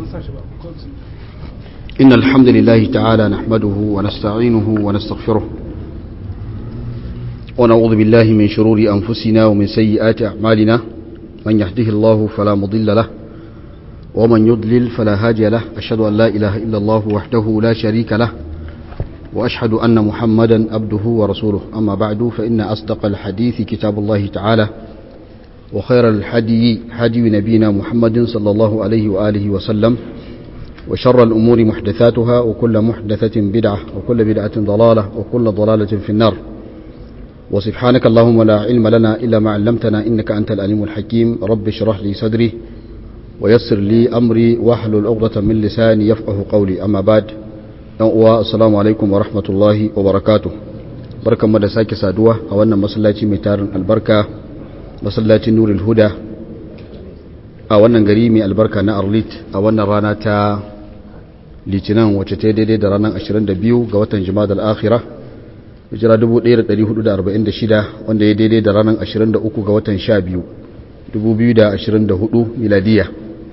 إن الحمد لله تعالى نحمده ونستعينه ونستغفره ونعوذ بالله من شرور أنفسنا ومن سيئات أعمالنا من يهده الله فلا مضل له ومن يضلل فلا هادي له أشهد أن لا إله إلا الله وحده لا شريك له وأشهد أن محمدا عبده ورسوله أما بعد فإن أصدق الحديث كتاب الله تعالى وخير الحدي حدي نبينا محمد صلى الله عليه وآله وسلم وشر الأمور محدثاتها وكل محدثة بدعة وكل بدعة ضلالة وكل ضلالة في النار وسبحانك اللهم لا علم لنا إلا ما علمتنا إنك أنت الأليم الحكيم رب اشرح لي صدري ويسر لي أمري واحلل عقدة من لساني يفقه قولي أما بعد السلام عليكم ورحمة الله وبركاته بركة مدى ساكي سادوة أولنا مسلاتي ميتار البركة masallacin nurul huda a wannan gari mai albarka na arlit a wannan rana ta litinin wacce ta daidai da ranar 22 ga watan jima'a al'akhira hijira 1446 wanda ya daidai da ranar 23 ga watan 12 2024 miladiya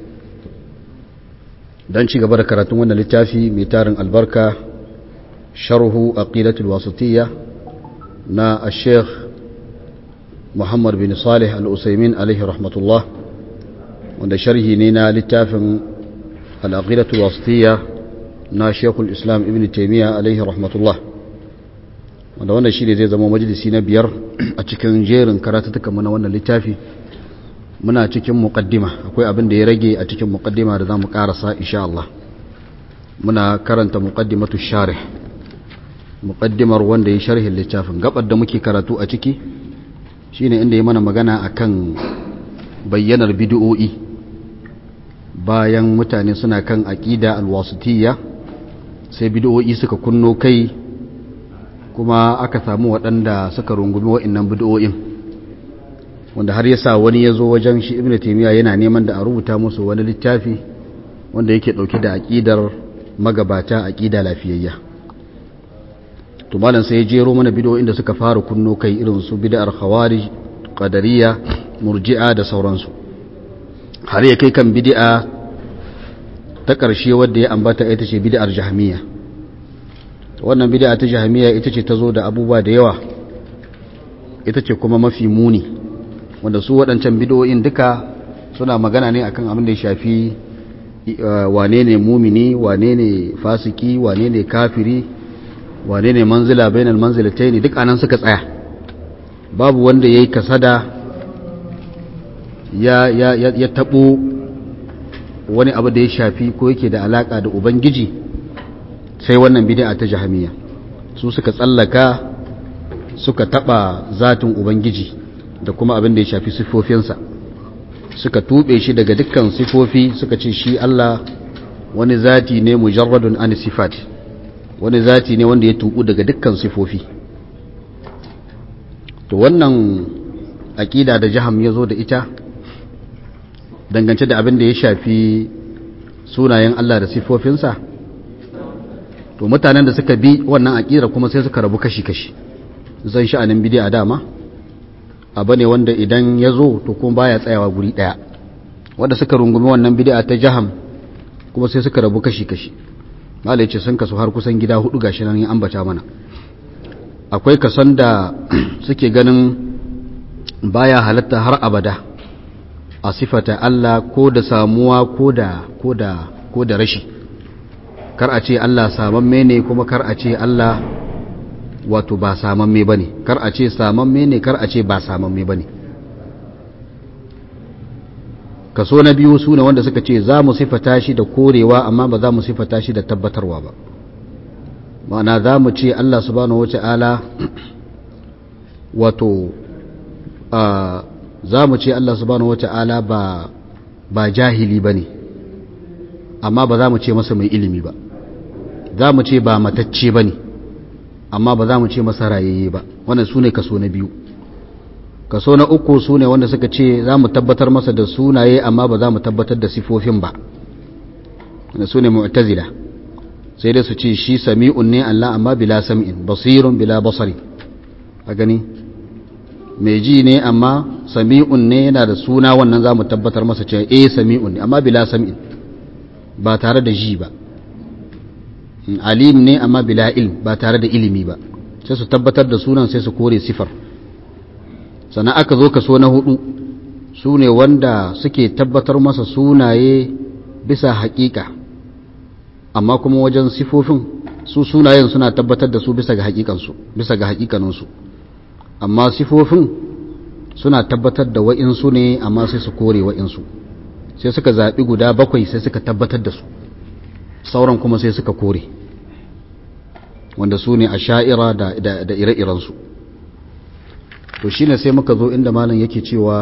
don ci gaba da karatun wannan littafi mai tarin albarka sharhu aqidatul wasatiyya na al-sheikh muhammad bin salih al'usaimin alaihi rahmatullah wanda sharhi ne na littafin al'aqidatul wasitiyya na shekul islam ibn taimiyya alaihi rahmatullah wanda wannan shi ne zai zama majalisi na biyar a cikin jerin karatattuka na wannan littafi muna cikin muƙaddima akwai abin da ya rage a cikin muƙaddima da za mu ƙarasa insha Allah muna karanta muƙaddimatu sharih muƙaddimar wanda ya sharhin littafin gabar da muke karatu a ciki shine inda ya mana magana akan bayyanar bid'o'i bayan mutane suna kan aqida alwasitiyya sai bid'o'i suka kunno kai kuma aka samu waɗanda suka rungumi wa'annan bid'o'in wanda har yasa wani ya zo wajen shi ibnu taymiya yana neman da a rubuta musu wani littafi wanda yake dauke da aqidar magabata aqida lafiyayya to malam sai ya jero mana bid'o'in da suka fara kunno kai irin su bid'ar khawarij qadariyya murji'a da sauransu har ya kai kan bid'a ta ƙarshe wadda ya ambata ita ce bid'ar jahmiya wannan bid'a ta jahmiya ita ce ta zo da abubuwa da yawa ita ce kuma mafi muni wanda su waɗancan bid'o'in duka suna magana ne akan abin da ya shafi wane ne mumini wane ne fasiki wane ne kafiri wane ne manzila bainal manzilatai ne duk anan suka tsaya babu wanda ya yi kasada ya, ya, ya, ya taɓo wani abu da ya shafi ko yake da alaƙa da ubangiji sai wannan bid'a ta jahamiya su suka tsallaka suka taɓa zatin ubangiji da kuma abin da ya shafi sifofinsa suka tuɓe shi daga dukkan sifofi suka ce shi Allah wani zati ne mujarradun an sifati wani zati ne wanda ya tuku daga dukkan sifofi to wannan aƙida da jaham ya zo da ita dangance da abin da ya shafi sunayen Allah da sifofinsa to mutanen da suka bi wannan aƙira kuma sai suka rabu kashi-kashi zan sha'anin bidi a dama abu ne wanda idan ya zo to kuma baya tsayawa guri ɗaya wanda suka rungumi wannan bid'a ta jaham kuma sai suka rabu kashi-kashi malai ce sun kasu har kusan gida hudu gashi nan yin ambata mana akwai kason da suke ganin baya halatta har abada a sifata Allah ko da samuwa ko da ko da ko da rashi kar a ce Allah samamme ne kuma kar a ce Allah wato ba samamme bane kar a ce samamme ne kar a ce ba samamme bane kaso na biyu su ne wanda suka ce za mu sifata shi da korewa amma ba za mu sifata shi da tabbatarwa ba ma'ana za mu ce Allah subhanahu wata'ala wato za mu ce Allah subhanahu wata'ala ba ba jahili ba ne amma ba za mu ce masa mai ilimi ba za mu ce ba matacce ba ne amma ba za mu ce masa rayayye ba wannan su ne kaso na biyu kaso na uku su ne wanda suka ce za mu tabbatar masa da sunaye amma ba za mu tabbatar da sifofin ba wanda su ne mu'tazila sai dai su ce shi sami'un ne Allah amma bila sam'in basirun bila basari a gani mai ji ne amma sami'un ne yana da suna wannan za mu tabbatar masa cewa eh sami'un ne amma bila sam'in ba tare da ji ba alim ne amma bila ilm ba tare da ilimi ba sai su tabbatar da sunan sai su kore sifar sannan aka zo kaso na hudu su ne wanda suke tabbatar masa sunaye bisa haƙiƙa amma kuma wajen sifofin su sunayen suna tabbatar da su bisa ga haƙiƙansu bisa ga haƙiƙaninsu amma sifofin suna tabbatar da wa'insu ne amma sai su kore wa'insu sai suka zaɓi guda bakwai sai suka tabbatar da su sauran kuma sai suka kore wanda su ne a sha'ira da ire-irensu to shine sai muka zo inda malam yake cewa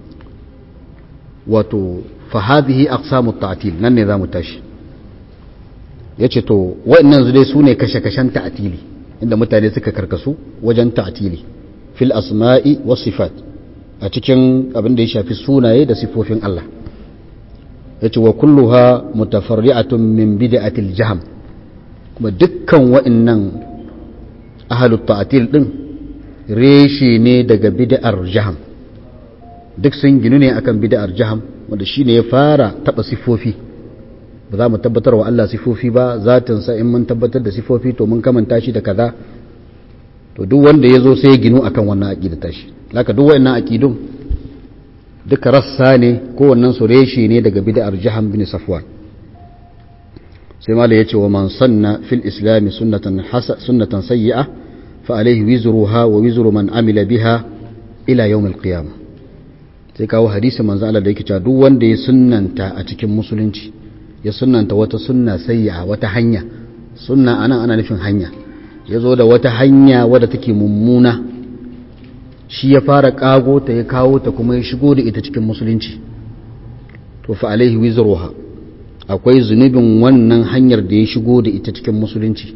wato fahadihi aqsamu ta'til nan ne zamu tashi yace to waɗannan dai su ne kashe-kashen ta'tili inda mutane suka karkasu wajen ta'tili fil asma'i was sifat a cikin abin da ya shafi sunaye da sifofin Allah yace wa kulluha mutafarri'atun min bid'atil jahm kuma dukkan waɗannan ahlut ta'til din reshe ne daga bid'ar jaham duk sun ginu ne akan bid'ar jaham wanda shine ya fara taba sifofi ba za mu tabbatar wa Allah sifofi ba zatin sa in mun tabbatar da sifofi to mun kamanta shi da kaza to duk wanda ya zo sai ya ginu akan wannan aqida tashi laka duk wayannan aqidun duka rassa ne ko wannan su reshe ne daga bid'ar jaham bin safwan sai mala yace wa man sanna fil islam sunnatan hasa sunnatan sayyi'ah فعليه وزرها ووزر من عمل بها إلى يوم القيامة sai kawo hadisi manzo Allah da yake cewa duk wanda ya sunnanta a cikin musulunci ya sunnanta wata sunna sayya wata hanya sunna anan ana nufin hanya ya zo da wata hanya wadda take mummuna shi ya fara kago ta ya kawo ta kuma ya shigo da ita cikin musulunci to fa alaihi wizruha akwai zunubin wannan hanyar da ya shigo da ita cikin musulunci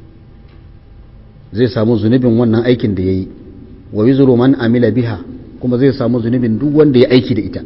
zai samu zunubin wannan aikin da ya yi wa wizuru man amila biha kuma zai samu zunubin duk wanda ya aiki da ita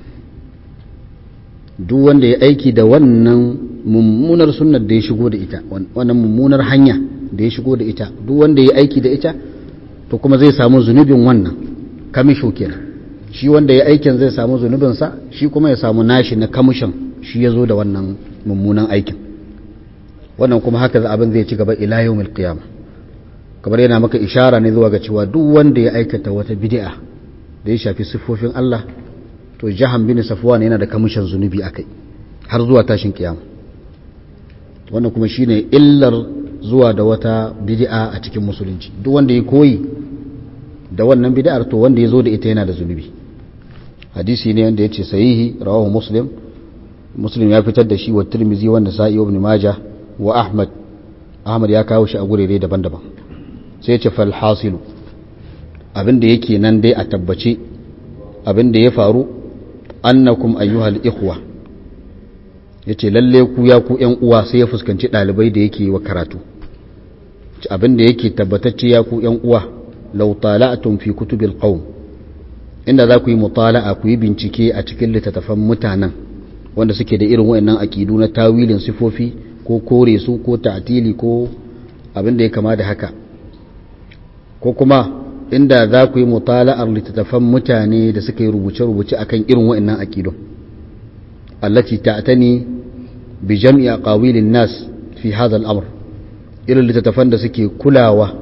duk wanda ya aiki da wannan mummunar sunnar da ya shigo da ita wannan mummunar hanya da ya shigo da ita duk wanda ya aiki da ita to kuma zai samu zunubin wannan kamisho kenan shi wanda ya aikin zai samu zunubinsa shi kuma ya samu nashi na kamishin shi ya zo da wannan mummunan aikin wannan kuma haka abin zai ci gaba ila yawmil qiyamah kamar yana maka ishara ne zuwa ga cewa duk wanda ya aikata wata bid'a da ya shafi siffofin Allah to jahan bin safwan yana da kamishin zunubi akai har zuwa tashin kiyama wannan kuma shine illar zuwa da wata bid'a a cikin musulunci duk wanda ya koyi da wannan bid'ar to wanda ya zo da ita yana da zunubi hadisi ne wanda yace sahihi rawahu muslim muslim ya fitar da shi wa tirmizi wanda sa'i ibn majah wa ahmad ahmad ya kawo shi a gurere daban-daban sai ce falhasilu abinda yake nan dai a tabbace abinda ya faru annakum ayyuhal ikhwa yace lalle ku ya ku ƴan uwa sai ya fuskanci ɗalibai da yake wa karatu abinda yake tabbatacce ya ku ƴan uwa law tala'tum fi kutubil qaum inda za ku yi mutala'a ku yi bincike a cikin littattafan mutanen wanda suke da irin wayannan aqidu na tawilin sifofi ko kore su ko ta'tili ko abin da ya kama da haka ko kuma inda za ku yi mutala'ar littattafan mutane da suka yi rubuce-rubuce akan irin wa'annan aƙidun allati ta'tani bi jam'i aqawilin nas fi hadha al-amr irin littattafan da suke kulawa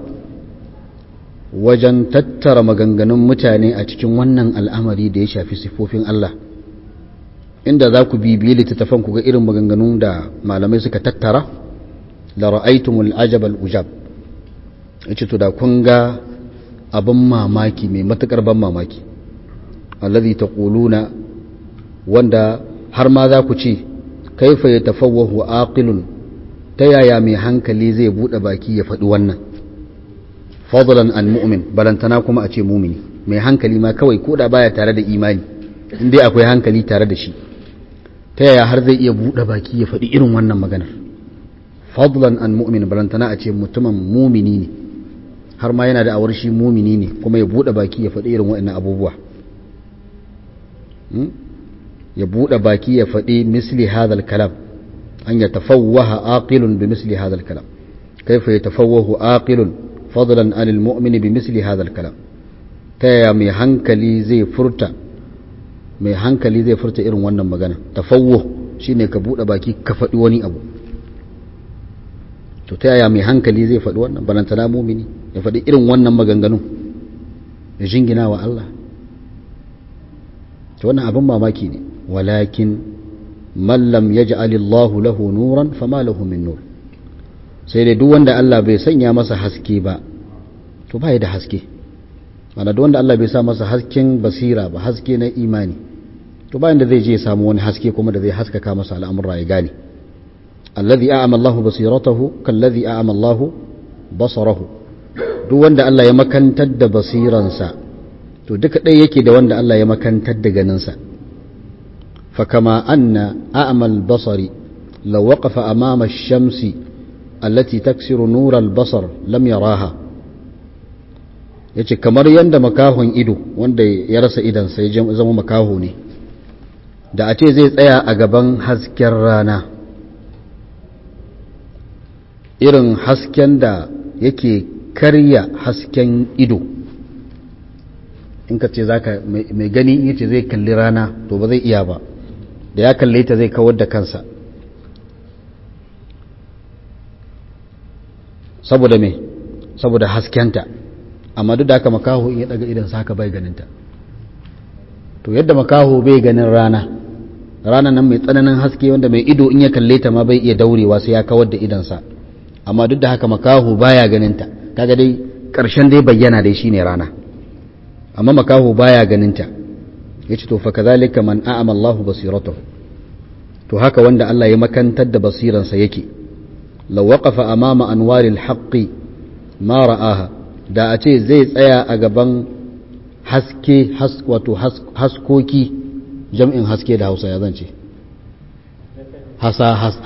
wajen tattara maganganun mutane a cikin wannan al'amari da ya shafi sifofin Allah inda za ku bibiye littattafan ku ga irin maganganun da malamai suka tattara la ra'aytumul ajab al-ujab yace to da kun ga abin mamaki mai matukar ban mamaki allazi taquluna wanda har ma za ku ce kaifa yatafawwahu aqilun ta yaya mai hankali zai bude baki ya faɗi wannan fadlan an mu'min balantana kuma a ce mumini mai hankali ma kawai ko da baya tare da imani in dai akwai hankali tare da shi ta yaya har zai iya bude baki ya faɗi irin wannan maganar fadlan an mu'min balantana a ce mutumin mumini ne har ma yana da awar shi mumini ne kuma ya bude baki ya faɗi irin waɗannan abubuwa ya bude baki ya faɗi misli hadal kalam an ya tafawwaha aqilun bi misli hadal kalam kaifa ya tafawwahu aqilun fadlan anil mu'mini bi misli hadal kalam ta yaya mai hankali zai furta mai hankali zai furta irin wannan magana tafawwuh shine ka buɗe baki ka faɗi wani abu to ta yaya mai hankali zai faɗi wannan balantana mumini ya faɗi irin wannan maganganun ya jingina wa Allah to wannan abin mamaki ne walakin man lam yaj'al Allah lahu nuran fama lahu min nur sai dai duk wanda Allah bai sanya masa haske ba to bai da haske mana duk wanda Allah bai sa masa hasken basira ba haske na imani to bayan da zai je ya samu wani haske kuma da zai haskaka masa al'amura ya gane alladhi a'ama Allah basiratahu kalladhi a'ama Allah basarahu duk wanda Allah ya makantar da basiransa to duka ɗaya yake da wanda Allah ya makantar da ganinsa fa kama anna a'ama al-basari law waqafa amama ash-shamsi allati taksiru nur al-basar lam yaraha yace kamar yanda makahon ido wanda ya rasa idansa ya zama makaho ne da a ce zai tsaya a gaban hasken rana irin hasken da yake karya hasken ido in ka ce zaka mai gani in yace zai kalli rana to ba zai iya ba da ya kalle ta zai kawar da kansa saboda me saboda haskenta amma duk da haka makaho in ya daga idan saka bai ganinta to yadda makaho bai ganin rana rana nan mai tsananin haske wanda mai ido in ya kalle ta ma bai iya daurewa sai ya kawar da idansa amma duk da haka makaho baya ganinta kaga dai karshen dai bayyana dai shine rana amma makaho baya ganinta yace to fa kadhalika man a'ama Allahu basiratahu to haka wanda Allah ya makantar da basiransa yake law waqafa amama anwaril haqqi ma ra'aha da a ce zai tsaya a gaban haske wato haskoki jam'in haske da hausa ya zance hasa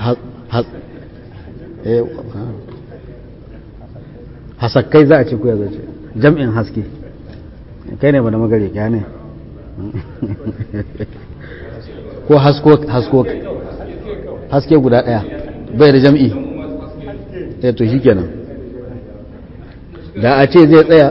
hasakkai za a ce ku ya zance jam'in haske kai ne ba da magare kya ne ko hasko haske guda daya bai da jam'i eh to shi kenan da a ce zai tsaya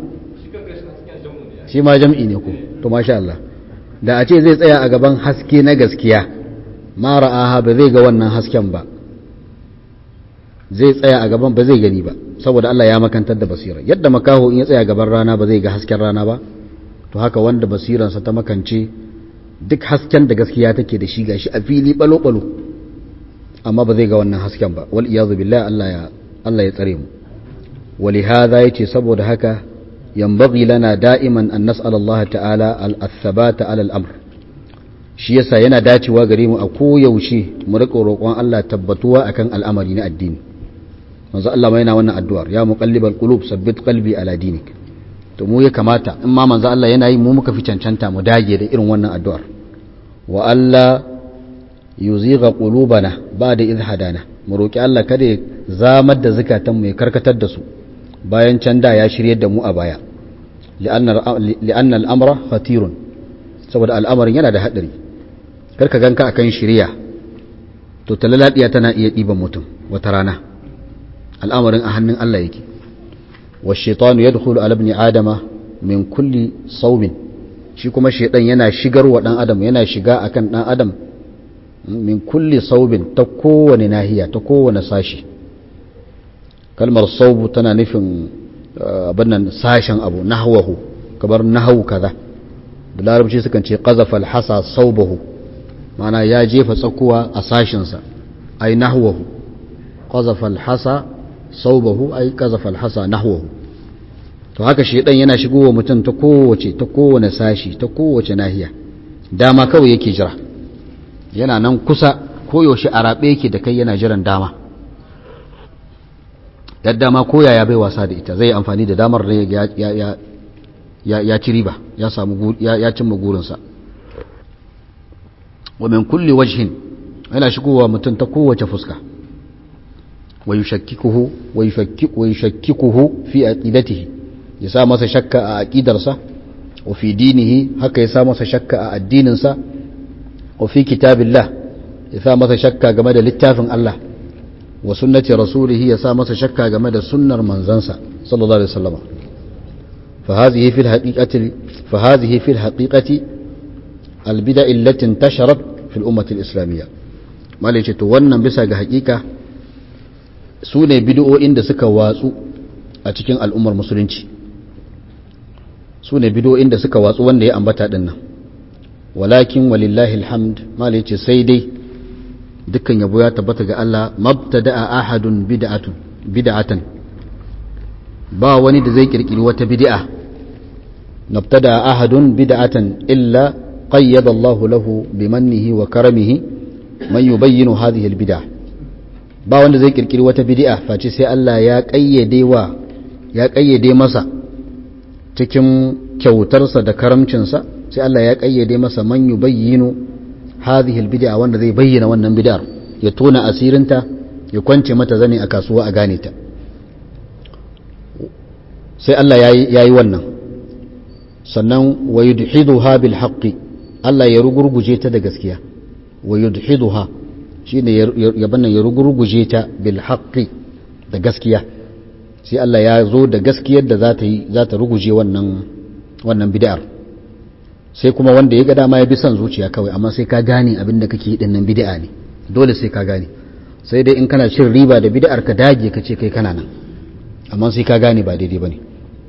shi ma jam'i ne ko to masha Allah da a ce zai tsaya a gaban haske na gaskiya ma ra'aha ba zai ga wannan hasken ba zai tsaya a gaban ba zai gani ba saboda Allah ya makantar da basira yadda makaho in ya tsaya gaban rana ba zai ga hasken rana ba to haka wanda basiransa ta makance duk hasken da gaskiya take da shi gashi a fili balo balo amma ba zai ga wannan hasken ba wal iyazu billahi Allah ya Allah ya tsare mu ولهذا يتي سبود هكا ينبغي لنا دائما أن نسأل الله تعالى الثبات على الأمر shi yasa yana dacewa gare mu a koyaushe mu rika roƙon Allah tabbatuwa akan al'amari na addini manzo Allah ma yana wannan addu'ar ya muqallibal qulub sabbit qalbi ala dinik to mu ya kamata in ma manzo Allah yana yi mu muka fi cancanta mu dage da irin wannan addu'ar wa Allah yuzigha qulubana ba'da idh hadana mu roki Allah kada ya zamar da zakatan mu ya karkatar da su bayan can da ya shirye da mu a baya li'anna al'amra khatirun saboda al'amarin yana da haɗari karka ganka akan shirya to talaladiya tana iya ɗiban mutum wata rana al'amarin a hannun Allah yake wa shaitanu ya dukulu alabni adama min kulli saumin shi kuma shaitan yana shigar wa ɗan adam yana shiga akan ɗan adam min kulli saubin ta kowane nahiya ta kowane sashi kalmar saubu tana nufin abin nan sashen abu nahwahu kamar nahawu kaza da larabci sukan ce qazafa alhasa saubahu mana ya jefa tsakuwa a sashinsa ai nahwahu qazafa alhasa saubahu ai qazafa alhasa nahwahu to haka shi dan yana shigowa mutum ta kowace ta kowane sashi ta kowace nahiya dama kawai yake jira yana nan kusa koyaushe a rabe yake da kai yana jiran dama yadda ma koya ya bai wasa da ita zai amfani da damar da ya ci riba ya samu ya cimma gurinsa wa min kulli wajhin yana shigowa mutum ta kowace fuska wa yushakkikuhu wa yushakkikuhu fi aqidatihi ya sa masa shakka a aqidarsa wa fi dinihi haka ya sa masa shakka a addininsa wa fi kitabillah ya sa masa shakka game da littafin Allah wa sunnati rasulihi ya sa masa shakka game da sunnar manzansa sallallahu alaihi wasallam fa hadhihi fil haqiqati fa hadhihi fil haqiqati al bid'a allati intasharat fil ummati al islamiyya malai ce to wannan bisa ga hakika su ne bid'o'in da suka watsu a cikin al'ummar musulunci su ne bid'o'in da suka watsu wanda ya ambata din nan walakin walillahi alhamd malai ce sai dai dukkan yabo ya tabbata ga Allah mabtada'a ahadun bid'atun bid'atan ba wani da zai kirkiri wata bid'a nabtada ahadun bid'atan illa qayyada Allahu lahu bimannihi wa karamihi man yubayyinu hadhihi albid'ah ba wanda zai kirkiri wata bid'a face sai Allah ya kayyade wa ya kayyade masa cikin kyautarsa da karamcinsa sai Allah ya kayyade masa man yubayyinu hadhihi albid'a wanda zai bayyana wannan bid'ar ya tona asirinta ya kwance mata zane a kasuwa a gane ta sai Allah ya yi wannan sannan wa yudhiduha bil haqqi Allah ya rugurguje ta da gaskiya wa yudhiduha shine ya bannan ya rugurguje ta bil haqqi da gaskiya sai Allah ya zo da gaskiyar da za ta yi za ta ruguje wannan wannan bid'ar sai kuma wanda ya ga dama ya bi son zuciya kawai amma sai ka gane abin da kake yi dinnan bid'a ne dole sai ka gane sai dai in kana cin riba da bid'ar ka dage ka ce kai kana nan amma sai ka gane ba daidai bane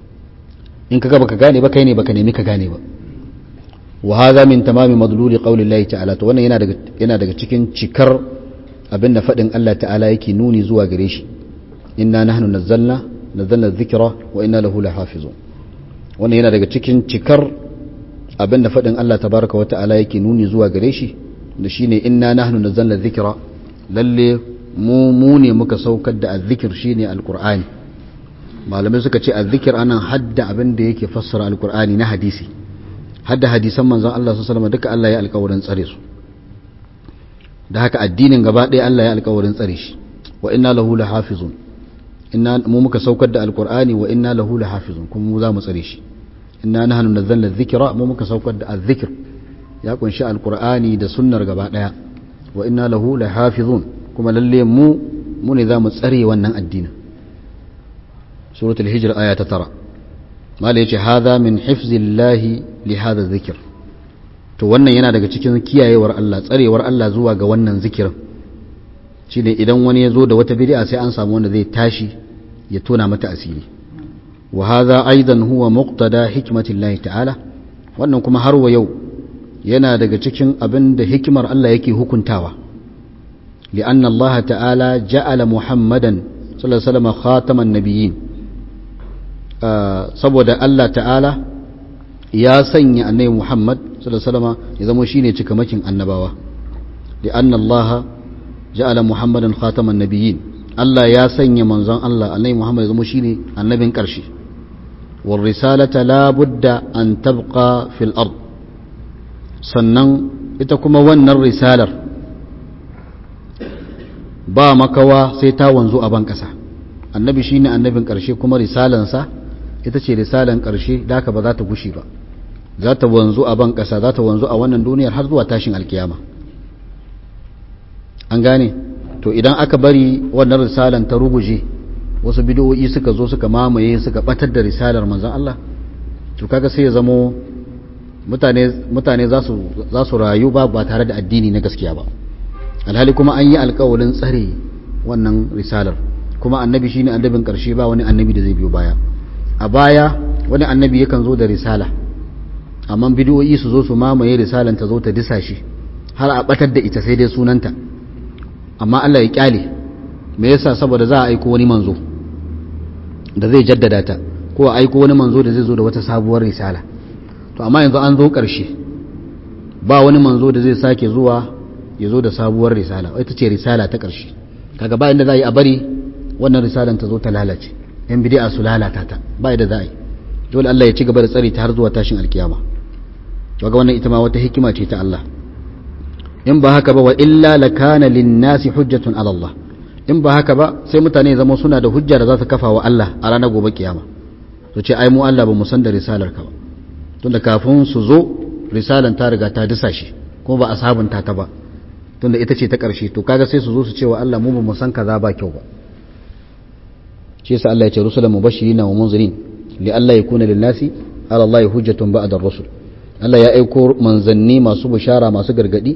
in ka ga baka gane ba kai ne baka nemi ka gane ba wa hadha min tamami madluli qawli Allah ta'ala to wannan yana daga yana daga cikin cikar abin da fadin Allah ta'ala yake nuni zuwa gare shi inna nahnu nazzalna nazzalna dhikra wa inna lahu lahafizun wannan yana daga cikin cikar abin da fadin Allah tabaraka wa ta'ala yake nuni zuwa gare shi da shine inna nahnu nazzalna dhikra lalle mu mu ne muka saukar da azzikir shine alqur'ani malamai suka ce azzikir anan hadda abin da yake fassara alqur'ani na hadisi hadda hadisan manzon Allah sallallahu alaihi duka Allah ya alƙawarin tsare su da haka addinin gaba ɗaya Allah ya alƙawarin tsare shi wa inna lahu lahafizun inna mu muka saukar da alqur'ani wa inna lahu lahafizun kuma mu za mu tsare shi inna nahnu nazzalna dhikra mu muka saukar da azzikr ya kunshi alqur'ani da sunnar gaba ɗaya wa inna lahu lahafizun kuma lalle mu mu ne za mu tsare wannan addinin suratul hijr aya ta tara mala yace hadha min hifzillahi li hadha dhikr to wannan yana daga cikin kiyayewar Allah tsarewar Allah zuwa ga wannan zikirin shine idan wani ya zo da wata bid'a sai an samu wanda zai tashi ya tona mata asiri wa hadha aidan huwa muqtada hikmatillahi ta'ala wannan kuma har wa yau yana daga cikin abin da hikimar Allah yake hukuntawa لأن الله تعالى جعل محمدا صلى الله عليه وسلم خاتم النبيين saboda Allah ta'ala ya sanya annabi Muhammad sallallahu alaihi wasallam ya zama shine cikamakin annabawa li anna Allah ja'ala Muhammadan khataman nabiyyin Allah ya sanya manzon Allah annabi Muhammad ya zama shine annabin karshe wal risalata la budda an tabqa fil ard sannan ita kuma wannan risalar ba makawa sai ta wanzu a ban kasa annabi shine annabin karshe kuma risalansa ita ce risalan ƙarshe da haka ba za ta gushi ba za ta wanzu a ban ƙasa za ta wanzu a wannan duniyar har zuwa tashin alkiyama an gane to idan aka bari wannan risalan ta ruguje wasu bidiyoyi suka zo suka mamaye suka batar da risalar manzon Allah to kaga sai ya zamo mutane mutane za su za su rayu ba ba tare da addini na gaskiya ba alhali kuma an yi alƙawarin tsare wannan risalar kuma annabi shine annabin ƙarshe ba wani annabi da zai biyo baya a baya wani annabi yakan zo da risala amma bidiyoyi su zo su mamaye risalan ta zo ta disa shi har a batar da ita sai dai sunanta amma Allah ya kyale me yasa saboda za a aiko wani manzo da zai jaddada ta ko a aiko wani manzo da zai zo da wata sabuwar risala to amma yanzu an zo ƙarshe ba wani manzo da zai sake zuwa ya zo da sabuwar risala ita ce risala ta ƙarshe kaga ba inda za a yi a bari wannan risalan ta zo ta lalace yan bid'a su lalata ta ba da za a yi dole Allah ya ci gaba da tsari ta har zuwa tashin alkiyama kaga wannan ita ma wata hikima ce ta Allah in ba haka ba wa illa lakana lin-nasi hujjatun ala Allah in ba haka ba sai mutane zama suna da hujja da za su kafa wa Allah a ranar gobe kiyama su ce ai mu Allah ba mu san da risalar ka ba tunda kafin su zo risalan ta riga ta disa shi kuma ba a sabunta ta ba tunda ita ce ta ƙarshe to kaga sai su zo su ce wa Allah mu ba mu san kaza ba kyau ba shi yasa Allah ya ce rusulan mubashirin wa munzirin li Allah yakuna lin nasi ala Allah hujjatun ba'da ar-rusul Allah ya aiko manzanni masu bishara masu gargadi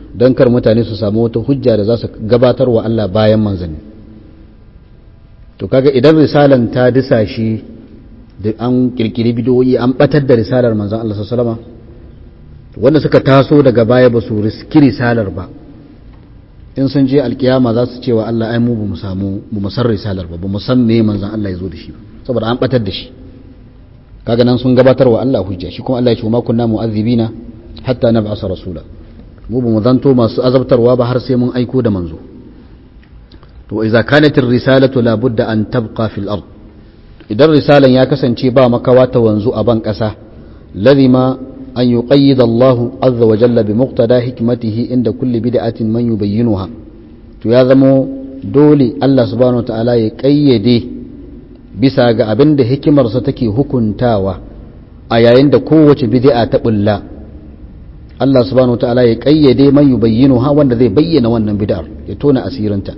don kar mutane su samu wata hujja da za su gabatar wa Allah bayan manzanni to kaga idan risalan ta disa shi da an kirkiri bidiyoyi an batar da risalar manzan Allah sallama wanda suka taso daga baya ba su riski risalar ba in sun je alkiyama za su ce wa Allah ai mu ba mu samu ba mu san risalar ba ba mu san me manzan Allah ya zo da shi ba saboda an batar da shi kaga nan sun gabatar wa Allah hujja shi kuma Allah ya ce ma kunna mu'azzibina hatta nab'asa rasula mu ba mu zanto masu azabtarwa ba har sai mun aiko da manzo to idza kanat ar-risalatu la budda an tabqa fil ard idan risalan ya kasance ba makawa ta wanzu a ban kasa lazima an yuqayyid Allah azza wa jalla bi muqtada hikmatihi inda kulli bid'atin man yubayyinuha to ya zamo dole Allah subhanahu wa ta'ala ya kayyade bisa ga abin da hikimarsa take hukuntawa a yayin da kowace bid'a ta bulla Allah subhanahu wataala ya kayyade man yubayyinu ha wanda zai bayyana wannan bid'ar ya tona asirinta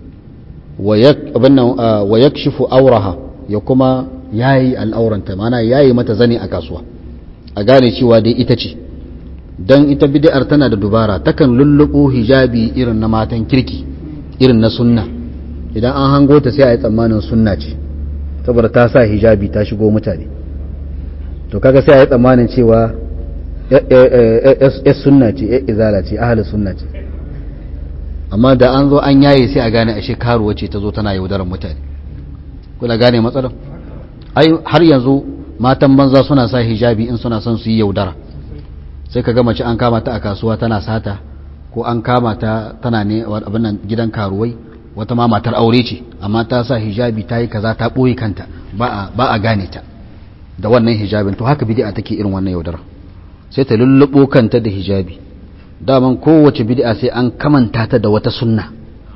wa yakshifu auraha ya kuma yayi al'auranta mana yayi mata zane a kasuwa a gane cewa dai ita ce dan ita bid'ar tana da dubara takan lullubo hijabi irin na matan kirki irin na sunna idan an hango ta sai a yi tsammanin sunna ce saboda ta sa hijabi ta shigo mutane to kaga sai a yi tsammanin cewa yas sunna ce ya izala ce ahli sunna ce amma da an zo an yaye sai a gane ashe karuwa ce ta zo tana yaudarar mutane kuna gane matsalar ai har yanzu matan banza suna sa hijabi in suna son su yi yaudara sai ka ga mace an kama ta a kasuwa tana sata ko an kama ta tana ne abin nan gidan karuwai wata ma matar aure ce amma ta sa hijabi ta yi kaza ta ɓoye kanta ba a gane ta da wannan hijabin to haka bid'a take irin wannan yaudara sai ta lullubo kanta da hijabi daman kowace bid'a sai an kamanta ta da wata sunna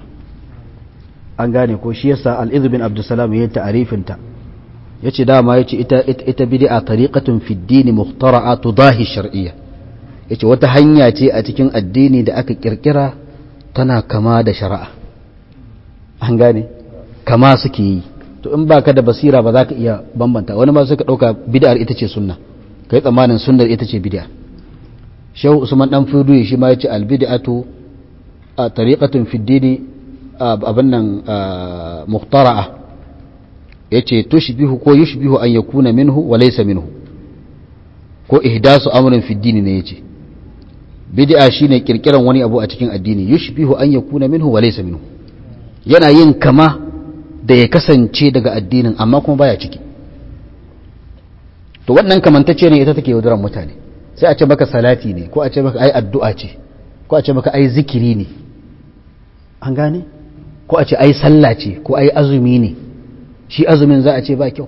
an gane ko shi yasa al-idh bin abdussalam yayin ta'arifin ta yace dama yace ita ita bid'a tariqatun fi ad-din mukhtara'a tudahi shar'iyya yace wata hanya ce a cikin addini da aka kirkira tana kama da shari'a an gane kama suke yi to in baka da basira ba za ka iya bambanta wani ma suka dauka bid'ar ita ce sunna kai tsammanin sunnar ita ce bid'a shehu usman dan fudu shi ma yace al bid'atu a tariqatun fi dini abin nan muhtara'a yace tushbihu ko yushbihu an yakuna minhu wa laysa minhu ko ihdasu amrin fi dini ne yace bid'a shine kirkiran wani abu a cikin addini yushbihu an yakuna minhu wa laysa minhu yana yin kama da ya kasance daga addinin amma kuma baya ciki to wannan kamantacce ne ita take yaudaran mutane sai a ce maka salati ne ko a ce maka ai addu'a ce ko a ce maka ai zikiri ne an gane ko a ce ai sallah ce ko ai azumi ne shi azumin za a ce ba kyau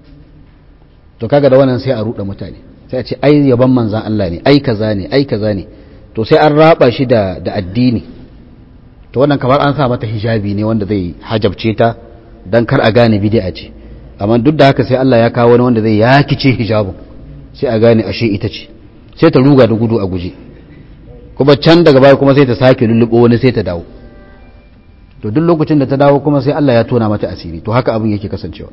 to kaga da wannan sai a ruɗa mutane sai a ce ai yaban manzan Allah ne ai kaza ne ai kaza ne to sai an raba shi da da addini to wannan kamar an sa mata hijabi ne wanda zai hajabce ta dan kar a gane bid'a ce amma duk da haka sai Allah ya kawo wani wanda zai yakice hijabin sai a gane ashe ita ce sai ta ruga da gudu a guje kuma can daga baya kuma sai ta sake lullubo wani sai ta dawo to duk lokacin da ta dawo kuma sai Allah ya tona mata asiri to haka abin yake kasancewa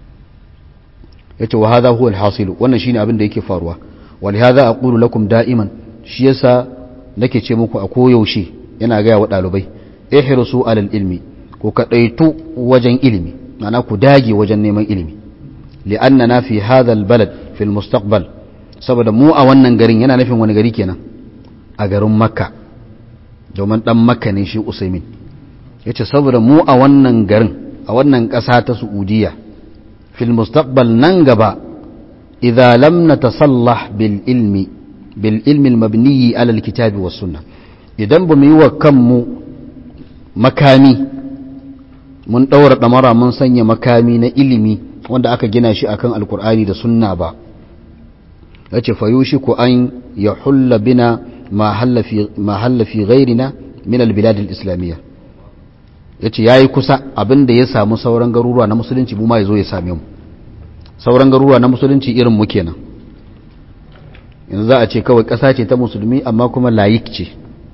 yace wa hadha huwa al-hasil wannan shine abin da yake faruwa wa li hadha aqulu lakum da'iman shi yasa nake ce muku a koyaushe yana ga wa dalibai ihrisu alal ilmi ku kadaitu wajen ilimi ma'ana ku dage wajen neman ilimi li'annana fi hadha al-balad fi al-mustaqbal saboda mu a wannan garin yana nufin wani gari kenan a garin makka domin dan makka ne shi usaimin yace saboda mu a wannan garin a wannan ƙasa ta Saudiya fil mustaqbal nan gaba idza lam natasallah bil ilmi bil ilmi al mabni ala al kitabi was sunnah idan ba mu yi wa kanmu makami mun daura damara mun sanya makami na ilimi wanda aka gina shi akan alkur'ani da sunna ba yace fayushiku an yahulla bina ma halla fi ma halla fi ghairina min al bilad al islamiyya ya ce ya yi kusa abin da ya samu sauran garuruwa na musulunci mu ma ya zo ya same mu sauran garuruwa na musulunci irin mu kenan yanzu za a ce kawai ƙasa ce ta musulmi amma kuma layik ce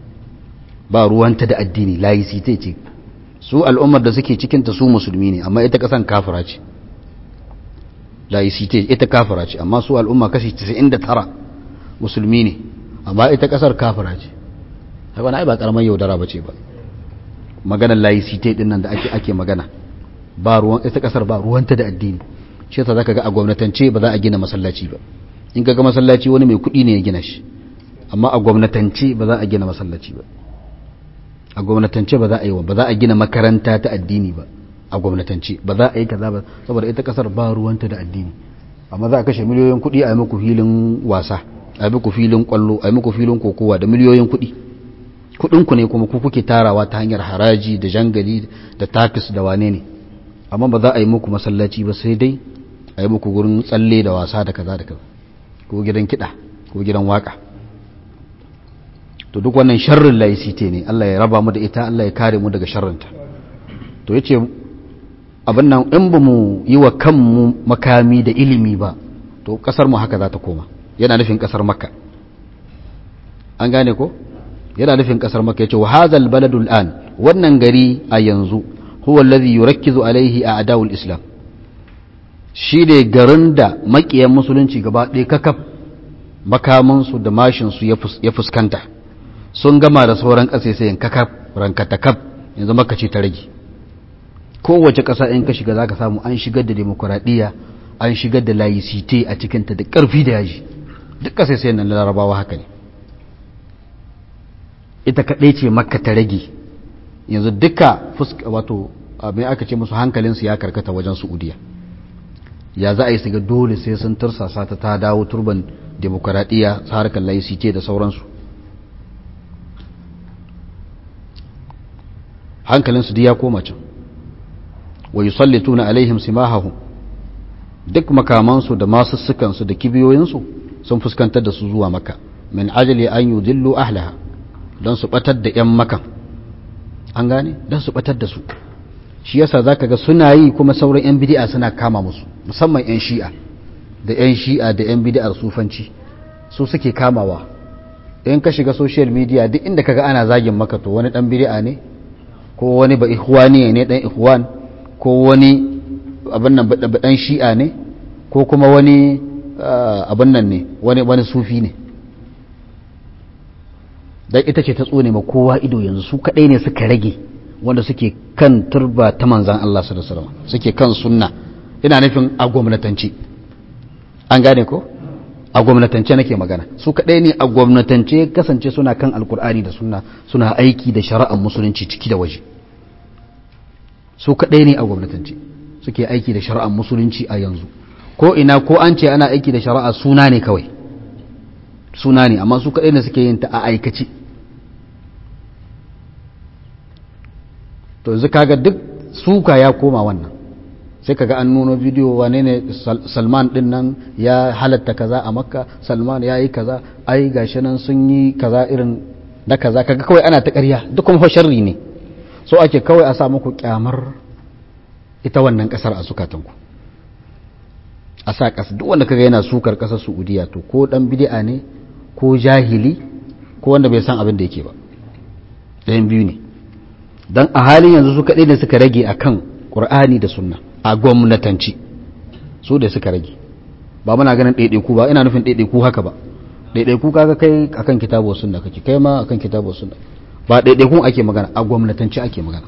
ba ruwanta da addini layisite ce su al'ummar da suke cikinta su musulmi ne amma ita ƙasan kafira ce layisite ita kafira ce amma su al'umma kashi 99 musulmi ne amma ita ƙasar kafira ce haka wani ai ba karamar yaudara ba ce ba maganar laicite din nan da ake ake magana ba ruwan ita kasar ba ruwanta da addini shi yasa zaka ga a gwamnatance ba za a gina masallaci ba in ga masallaci wani mai kuɗi ne ya gina shi amma a gwamnatance ba za a gina masallaci ba a gwamnatance ba za a yi ba za a gina makaranta ta addini ba a gwamnatance ba za a yi kaza ba saboda ita kasar ba ruwanta da addini amma za a kashe miliyoyin kuɗi a yi muku filin wasa a yi muku filin kwallo a yi muku filin kokowa da miliyoyin kuɗi kuɗinku ne kuma ku kuke tarawa ta hanyar haraji da jangali da takis da wane ne amma ba za a yi muku masallaci ba sai dai a yi muku gurin tsalle da wasa da kaza da kaza ko gidan kiɗa ko gidan waka to duk wannan sharrin laicite ne Allah ya raba mu da ita Allah ya kare mu daga sharrinta to yace abin nan in ba mu yi wa kanmu makami da ilimi ba to kasar mu haka za ta koma yana nufin kasar makka an gane ko yana nufin kasar makka yace wa hadzal baladul an wannan gari a yanzu huwa alladhi yurakkizu alaihi a'da'ul islam shi ne garin da makiyan musulunci gaba ɗaya kakaf makamansu da mashinsu ya fuskanta sun gama da sauran ƙasaisayin kakaf rankatakaf yanzu maka ce ta rage kowace ƙasa in ka shiga za ka samu an shigar da demokuraɗiyya an shigar da layisite a cikinta da ƙarfi da yaji duk ƙasaisayin nan larabawa haka ne ita kaɗai ce maka ta rage yanzu duka wato mai aka ce musu hankalinsu ya karkata wajen su'udiya ya za a yi siga dole sai sun tursasa ta ta dawo turban demokuraɗiyya harkar laicite da sauransu hankalinsu duk ya koma can wa yusallituna alaihim simahahum duk makamansu da masussukansu da kibiyoyinsu sun fuskantar da su zuwa maka min ajali an yudillu ahlaha don su batar da yan makan an gane don su batar da su shi yasa zaka ga suna yi kuma sauran yan bid'a suna kama musu musamman yan shi'a da yan shi'a da yan bid'ar sufanci su suke kamawa in ka shiga social media duk inda kaga ana zagin maka to wani dan bid'a ne ko wani ba ikhwani ne dan ikhwan ko wani abin nan dan shi'a ne ko kuma wani abin nan ne wani wani sufi ne dan ita ce ta tsone ma kowa ido yanzu su kadai ne suka rage wanda suke kan turba ta manzan Allah sallallahu alaihi wasallam suke kan sunna ina nufin a gwamnatance an gane ko a gwamnatance nake magana su kadai ne a gwamnatance kasance suna kan alkur'ani da sunna suna aiki da shari'ar musulunci ciki da waje su kadai ne a gwamnatance suke aiki da shari'ar musulunci a yanzu ko ina ko an ce ana aiki da shari'a suna ne kawai suna ne amma su kadai ne suke yin ta a aikace to yanzu kaga duk suka ya koma wannan sai kaga an nuno bidiyo wane ne salman din nan ya halatta kaza a makka salman ya yi kaza ai gashi nan sun yi kaza irin na kaza kaga kawai ana ta ƙarya duk kuma sharri ne so ake kawai a sa muku kyamar ita wannan kasar a sukatanku a sa ƙasa duk wanda kaga yana sukar ƙasar saudiya to ko dan bid'a ne ko jahili ko wanda bai san abin da yake ba ɗayan biyu ne don a halin yanzu su kaɗai da suka rage akan ƙur'ani da sunna a gwamnatanci su da suka rage ba muna ganin ɗaiɗaiku ba ina nufin ɗaiɗaiku haka ba ɗaiɗaiku kaga kai akan kitabo sunna kake kai ma akan kitabo sunna ba ɗaiɗaikun ake magana a gwamnatanci ake magana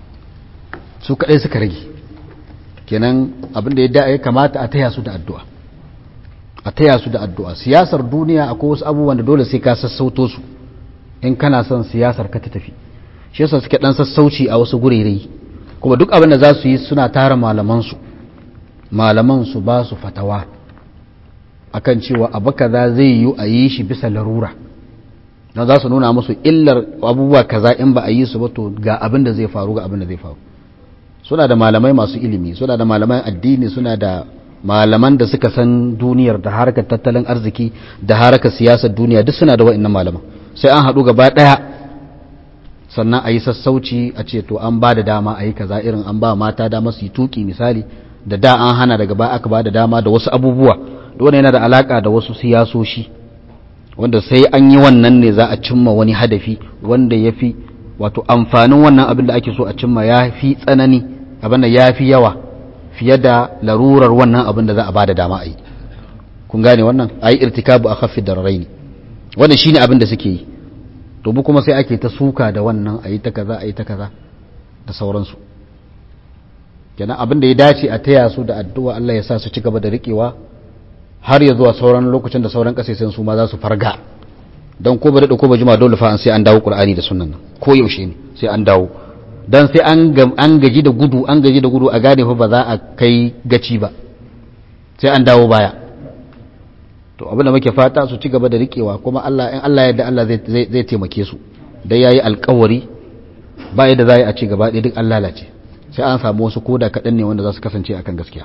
su kaɗai suka rage kenan abin da ya kamata a taya su da addu'a a taya su da addu'a siyasar duniya akwai wasu abubuwan da dole sai ka sassauto su in kana son siyasar ka ta tafi shi yasa suke dan sassauci a wasu gurere kuma duk abin da za su yi suna tara malaman su malaman su ba su fatawa akan cewa abu kaza zai yi a yi shi bisa larura don za su nuna musu illar abubuwa kaza in ba a yi su ba to ga abin da zai faru ga abin da zai faru suna da malamai masu ilimi suna da malaman addini suna da malaman da suka san duniyar da harkar tattalin arziki da harkar siyasar duniya duk suna da wa'annan malaman sai an haɗu gaba ɗaya sannan a yi sassauci a ce to an ba da dama a yi kaza irin an ba mata dama su yi tuki misali da da an hana daga baya aka ba da dama da wasu abubuwa wanda yana da alaka da wasu siyasoshi wanda sai an yi wannan ne za a cimma wani hadafi wanda ya fi wato amfanin wannan abin da ake so a cimma ya fi tsanani abin da ya fi yawa fiye da larurar wannan abin da za a ba da dama a yi kun gane wannan a yi irtikabu a kafin da rarraini wannan shine abin da suke yi to mu kuma sai ake ta suka da wannan a yi ta kaza a yi ta kaza da sauransu kenan abin da ya dace a taya su da addu'a Allah ya sa su ci gaba da riƙewa har ya zuwa sauran lokacin da sauran ƙasashen su ma za su farga don ko ba daɗa ko ba jima dole fa an sai an dawo ƙur'ani da sunan nan ko yaushe ne sai an dawo don sai an gaji da gudu an gaji da gudu a gane fa ba za a kai gaci ba sai an dawo baya to abin da muke fata su ci gaba da riƙewa kuma Allah in Allah yadda Allah zai taimake su dai yayi alƙawari ba yadda za a ci gaba ɗaya duk an lalace sai an samu wasu koda kaɗan ne wanda za su kasance akan gaskiya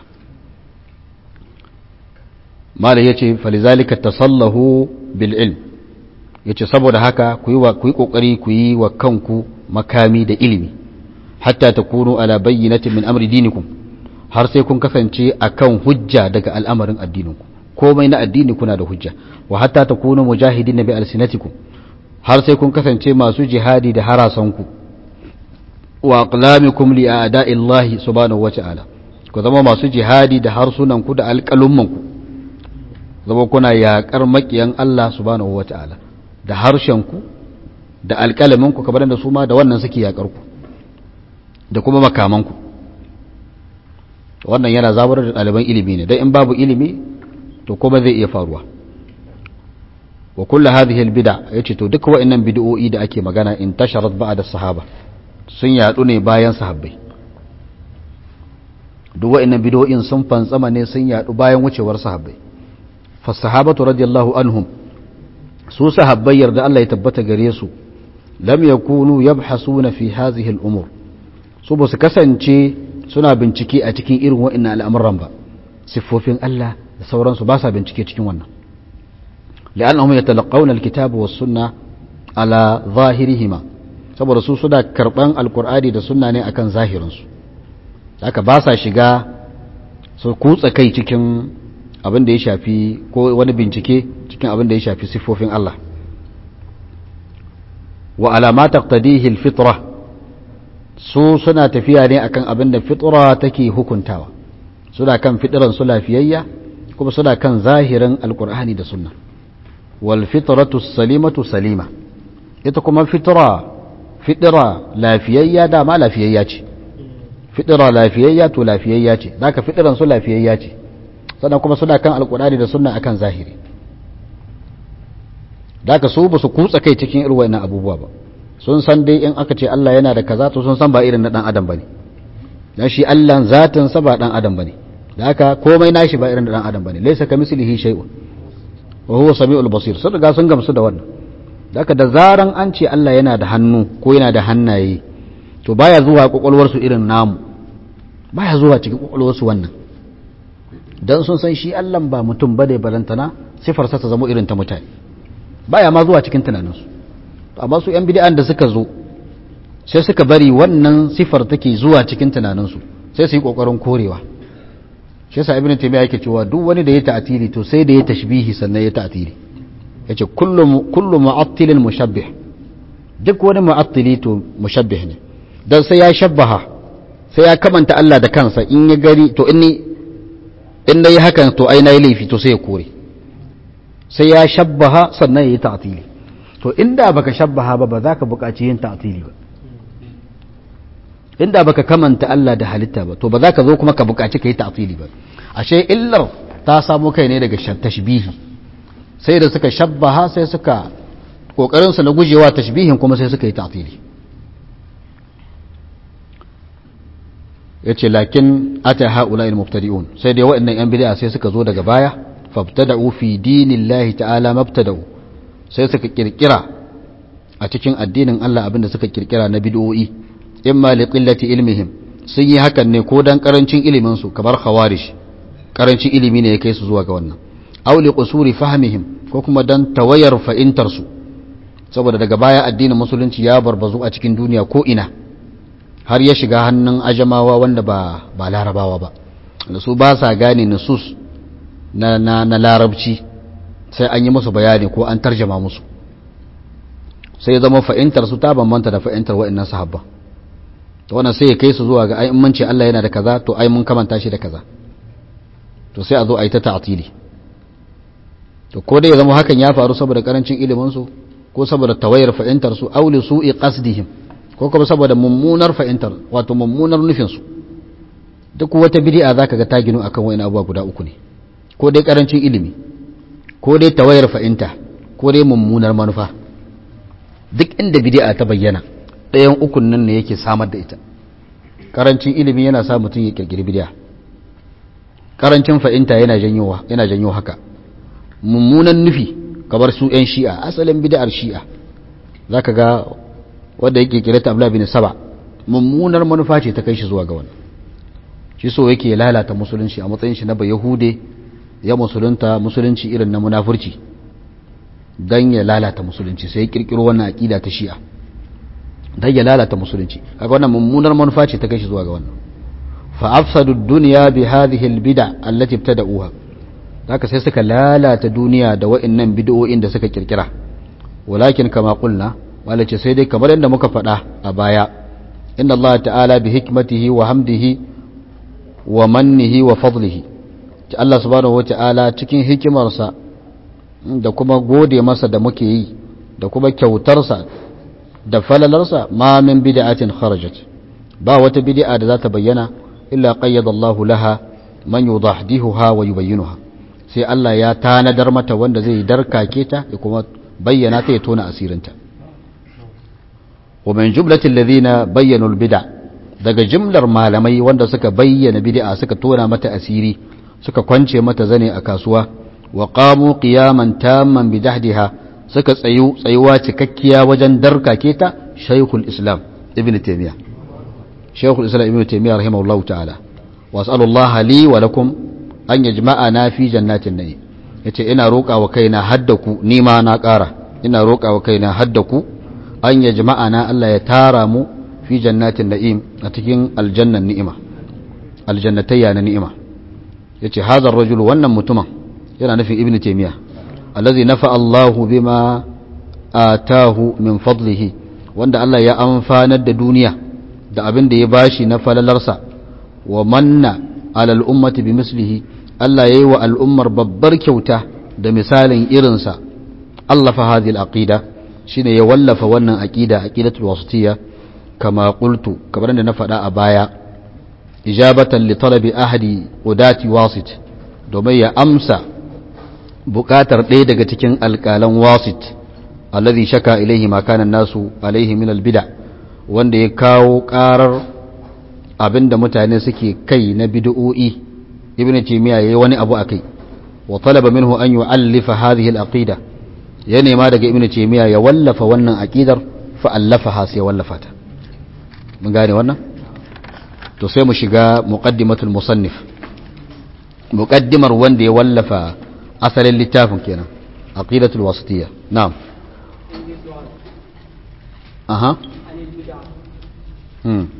malai ya ce falizalika tasallahu bil ilm ya ce saboda haka ku yi ƙoƙari ku yi wa kanku makami da ilimi hatta ta kunu ala bayyinatin min amri dinikum har sai kun kasance akan hujja daga al'amarin addininku komai na addini kuna da hujja wa hatta ta kunu mujahidin bi alsinatikum har sai kun kasance masu jihadi da harasanku wa aqlamikum li a'da'illahi subhanahu wa ta'ala ku zama masu jihadi da harsunanku da alƙalummanku zama kuna yaƙar maƙiyan Allah subhanahu wa ta'ala da harshenku da alƙalaminku kamar da su ma da wannan suke yaƙar ku da kuma makamanku wannan yana zabar da ɗaliban ilimi ne don in babu ilimi to kuma zai iya faruwa wa kullu hadhihi albid'a yace to duka wa'annan bid'o'i da ake magana in tasharat ba'da sahaba sun yadu ne bayan sahabbai duk wa'annan bid'o'in sun fantsama ne sun yadu bayan wucewar sahabbai fa sahabatu radiyallahu anhum su sahabbai yarda Allah ya tabbata gare su lam yakunu yabhasuna fi hadhihi al-umur su ba su kasance suna bincike a cikin irin wa'annan al'amuran ba siffofin Allah da sauransu ba sa bincike cikin wannan لأنهم يتلقون الكتاب والسنة على ظاهرهما saboda su suna karban alkur'ani da sunna ne akan zahirinsu haka ba sa shiga su kutsa kai cikin abin da ya shafi ko wani bincike cikin abin da ya shafi siffofin Allah wa alama taqtadihi alfitra su suna tafiya ne akan abin da fitra take hukuntawa suna kan fitran su lafiyayya kuma suna kan zahirin alkur'ani da sunna والفطرة السليمة سليمة ita kuma fitra fitira lafiyayya dama lafiyayya ce fitira lafiyayya to lafiyayya ce zaka fitiran su lafiyayya ce sannan kuma suna kan alkurani da sunna akan zahiri zaka su ba su kutsa kai cikin irin wannan abubuwa ba sun san dai in aka ce Allah yana da kaza to sun san ba irin na dan adam bane dan shi Allah zatin sa ba dan adam bane da haka komai nashi ba irin na dan adam bane laysa kamislihi shay'un wa huwa sami'ul basir sun riga sun gamsu da wannan daga da zaran an ce Allah yana da hannu ko yana da hannaye to baya zuwa kwakwalwar su irin namu baya zuwa cikin kwakwalwar su wannan dan sun san shi Allah ba mutum bane balantana sifar sa ta zama irin ta mutane baya ma zuwa cikin tunanin su amma su yan bid'an da suka zo sai suka bari wannan sifar take zuwa cikin tunanin su sai su yi kokarin korewa shi yasa ibnu taymiya yake cewa duk wani da ya ta'tili to sai da ya tashbihi sannan ya ta'tili yace kullu kullu mu'attilin mushabbih duk wani mu'attili to mushabbih ne dan sai ya shabbaha sai ya kamanta Allah da kansa in ya gari to in in dai hakan to ai nayi laifi to sai ya kore sai ya shabbaha sannan ya yi ta'tili to inda baka shabbaha ba ba za ka buƙaci yin ta'tili ba inda baka kamanta Allah da halitta ba to ba za ka zo kuma ka buƙaci ka yi ta'tili ba ashe illar ta samu kai ne daga tashbihi sai da suka shabbaha sai suka kokarin su na gujewa tashbihin kuma sai suka yi ta'tili yace lakin ata haula al mubtadi'un sai dai waɗannan yan bid'a sai suka zo daga baya fabtada'u fi dinillahi ta'ala mabtada'u sai suka kirkira a cikin addinin Allah abinda suka kirkira na bid'o'i imma li qillati ilmihim sun yi hakan ne ko dan karancin ilimin su kamar khawarij karancin ilimi ne ya kai su zuwa ga wannan aw li qusuri fahmihim ko kuma dan tawayar fa'intar su saboda daga baya addinin musulunci ya barbazu a cikin duniya ko ina har ya shiga hannun ajamawa wanda ba ba larabawa ba da su ba sa gane nusus na na na larabci sai an yi musu bayani ko an tarjama musu sai zama fa'intar su ta bambanta da fa'intar wa'annan sahabba to wannan sai ya kai su zuwa ga ai mun ce Allah yana da kaza to ai mun kamanta shi da kaza to sai a zo a yi ta ta'tili to ko dai ya zama hakan ya faru saboda karancin ilimin su ko saboda tawayar fahimtar su auli su'i qasdihim ko kuma saboda mummunar fahimtar wato mummunar nufin su duk wata bid'a zaka ga ta ginu akan wani abubuwa guda uku ne ko dai karancin ilimi ko dai tawayar fahimta ko dai mummunar manufa duk inda bid'a ta bayyana ɗayan ukun nan ne yake samar da ita karancin ilimi yana sa mutum ya kirkiri bid'a karancin fahimta yana janyo yana janyo haka mummunan nufi kamar su yan shi'a asalin bid'ar shi'a zaka ga wanda yake kirata Abdullah bin Saba mummunar manufa ce ta kai shi zuwa ga wannan shi so yake lalata musulunci a matsayin shi na bayahude ya musulunta musulunci irin na munafurci dan ya lalata musulunci sai ya kirkiro wannan aqida ta shi'a dan ya lalata musulunci kaga wannan mummunar manufa ce ta kai shi zuwa ga wannan fa afsadu ad-dunya bi hadhihi al-bid'a allati ibtada'uha haka sai suka lalata duniya da wa'annan bid'o'in da suka kirkira walakin kama qulna malace sai dai kamar yadda muka faɗa a baya inna Allah ta'ala bi hikmatihi wa hamdihi wa mannihi wa fadlihi ta Allah subhanahu wata'ala cikin hikimarsa da kuma gode masa da muke yi da kuma kyautarsa da falalarsa ma min bid'atin kharajat ba wata bid'a da za ta bayyana illa qayyada Allah laha man yudahdihuha wa yubayyinuha sai Allah ya tanadar mata wanda zai darkake ta ya kuma bayyana ta ya tona asirinta wa min jumlatil ladhina bayyanu al-bid'a daga jimlar malamai wanda suka bayyana bid'a suka tona mata asiri suka kwance mata zane a kasuwa wa qamu qiyaman tamman bidahdiha suka tsayu tsayuwa cikakkiya wajen darkake ta shaykhul islam ibn taymiya shaykhul islam ibn taymiya rahimahullahu ta'ala wa as'alullaha li wa lakum an yajma'ana fi jannatin na'im yace ina roƙa wa kaina haddaku ni ma na ƙara ina roƙa wa kaina haddaku an yajma'ana Allah ya tara mu fi jannatin na'im a cikin aljannan ni'ima aljannatayya na ni'ima yace hadha ar-rajul wannan mutumin yana nufin ibnu taymiya allazi nafa Allahu bima atahu min fadlihi wanda Allah ya amfanar da duniya da abin da ya bashi na falalarsa wa manna alal ummati bi mislihi Allah yayi wa al'ummar babbar kyauta da misalin irinsa Allah fa hadhihi al-aqida shine ya wallafa wannan aqida aqidatul wasitiyya kama qultu kamar da na faɗa a baya ijabatan li talabi ahadi udati wasit domin ya amsa buƙatar ɗaya daga cikin alƙalan wasit alladhi shaka ilaihi ma kana nasu alaihi min albid'a wanda ya kawo ƙarar abinda mutane suke kai na bid'o'i ibnu taymiya yayi wani abu akai wa talaba minhu an yu'allifa hadhihi al-aqida ya nema daga ibnu taymiya ya wallafa wannan aqidar fa allafaha sai wallafa ta mun gane wannan to sai mu shiga muqaddimatul musannif muqaddimar wanda ya wallafa asalin littafin kenan aqidatul wasitiyya na'am aha hmm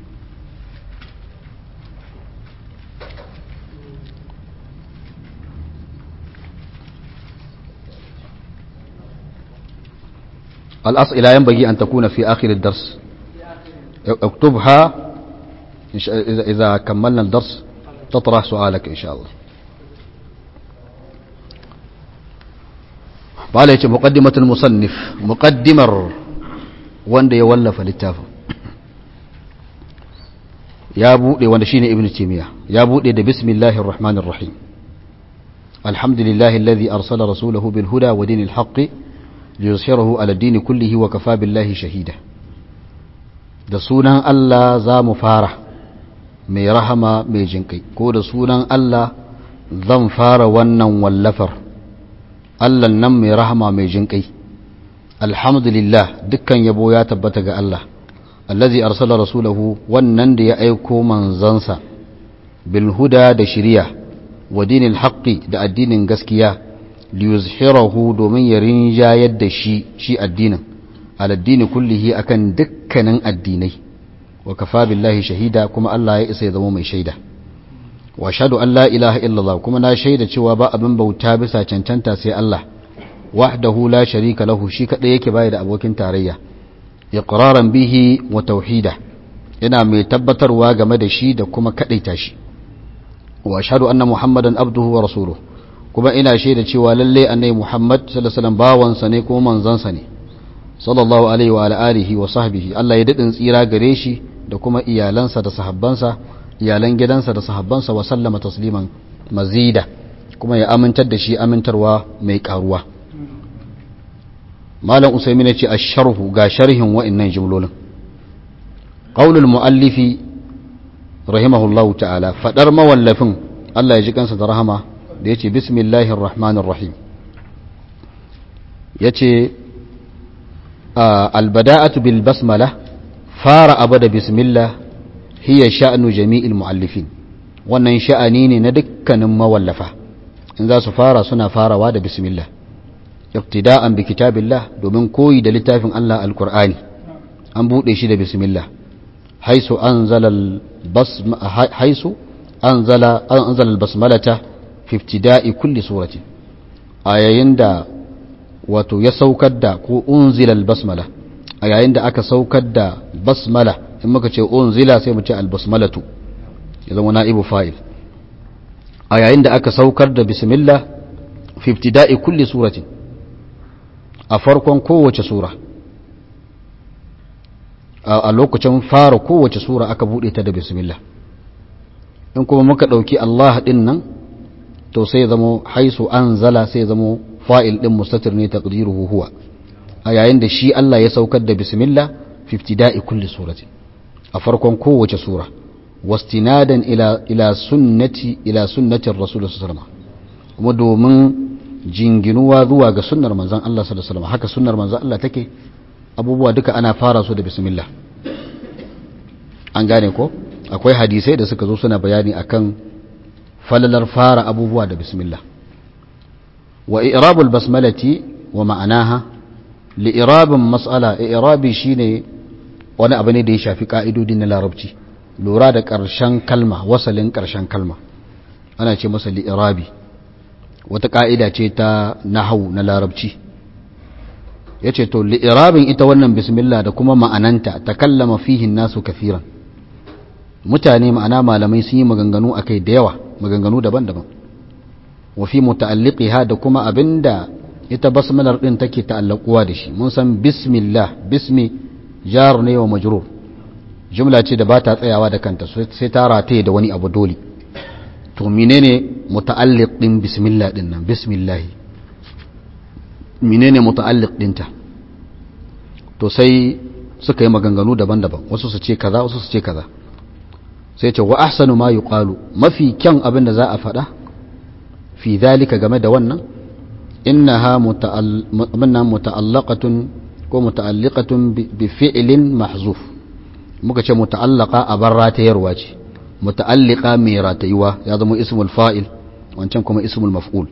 الأسئلة ينبغي أن تكون في آخر الدرس اكتبها إذا كملنا الدرس تطرح سؤالك إن شاء الله قال مقدمة المصنف مقدمر wanda ya wallafa littafin ya buɗe wanda shine ibn timiya ya buɗe da bismillahir rahmanir rahim alhamdulillahi alladhi arsala rasulahu bil huda wa dinil haqqi liyuzhirahu ala dini kullihi wa kafa billahi shahida da sunan Allah za mu fara mai rahama mai jinkai ko da sunan Allah zan fara wannan wallafar Allah nan mai rahama mai jinkai alhamdulillah dukkan yabo ya tabbata ga Allah allazi arsala rasulahu wannan da ya aiko manzansa bil huda da shiriya wa dinil haqqi da addinin gaskiya liyuzhirahu domin ya rinjayar da shi shi addinin aladdini kullihi akan dukkanin addinai wa kafa billahi shahida kuma Allah ya isa ya zama mai shaida wa shahadu an la ilaha illallah kuma na shaida cewa ba abin bauta bisa cancanta sai Allah wahdahu la sharika lahu shi kadai yake bai da abokin tarayya iqraran bihi wa tauhida ina mai tabbatarwa game da shi da kuma kadaita shi wa ashhadu anna muhammadan abduhu wa rasuluhu kuma ina shaida cewa lalle annabi muhammad sallallahu alaihi wasallam bawansa ne kuma manzansa ne sallallahu alaihi wa alihi wa sahbihi Allah ya dadin tsira gare shi da kuma iyalansa da sahabbansa iyalan gidansa da sahabbansa wa sallama tasliman mazida kuma ya amintar da shi amintarwa mai karuwa malam usaimin ya ce asharhu ga sharhin wa'annan jumlolin qaulul muallifi rahimahullahu ta'ala fadar mawallafin Allah ya ji kansa da rahama da yace bismillahir rahmanir rahim yace albada'atu bil basmala fara abada bismillah hiya sha'nu jami'il muallifin wannan sha'ani ne na dukkanin mawallafa in za su fara suna farawa da bismillah iktida'an bi kitabillah domin koyi da littafin Allah alqur'ani an bude shi da bismillah haisu anzala al-basma haisu anzala anzala al-basmalata fi ibtida'i kulli surati a yayin da wato ya saukar da ko unzila al-basmala a yayin da aka saukar da basmala in muka ce unzila sai mu ce al-basmalatu ya zama na'ibu fa'il a yayin da aka saukar da bismillah fi ibtida'i kulli suratin a farkon kowace sura a lokacin fara kowace sura aka bude ta da bismillah in kuma muka dauki Allah din nan to sai zamo haisu anzala sai zamo fa'il din mustatir ne taqdiruhu huwa a yayin da shi Allah ya saukar da bismillah fi ibtida'i kulli suratin a farkon kowace sura wastinadan ila ila sunnati ila sunnati rasul sallallahu alaihi wasallam kuma domin jinginuwa zuwa ga sunnar manzon Allah sallallahu alaihi wasallam haka sunnar manzon Allah take abubuwa duka ana fara su da bismillah an gane ko akwai hadisai da suka zo suna bayani akan falalar fara abubuwa da bismillah wa i'rabul basmalati wa ma'anaha li irabin mas'ala i'rabi shine wani abu ne da ya shafi ka'idodi na larabci lura da ƙarshen kalma wasalin ƙarshen kalma ana ce masa li irabi wata ka'ida ce ta nahau na larabci ya ce to li'irabin ita wannan bismillah da kuma ma'ananta ta kallama fihin nasu kafiran mutane ma'ana malamai sun yi maganganu a kai da yawa maganganu daban-daban wafi muta'alliqiha da kuma abinda ita basmalar din take ta'allaquwa da shi mun san bismillah bismi jar ne wa majrur jumla ce da ba ta tsayawa da kanta sai ta rataye da wani abu dole to menene muta'alliq din bismillah din nan bismillah menene muta'alliq dinta to sai suka yi maganganu daban-daban wasu su ce kaza wasu su ce kaza sai ce wa ahsanu ma yuqalu mafi kyan abin da za a faɗa fi dhalika game da wannan innaha muta'allaqatun ko muta'alliqatun bi fi'lin mahzuf muka ce muta'allaqa a bar ratayarwa ce muta'alliqa mai ratayuwa ya zama ismul fa'il wancan kuma ismul maf'ul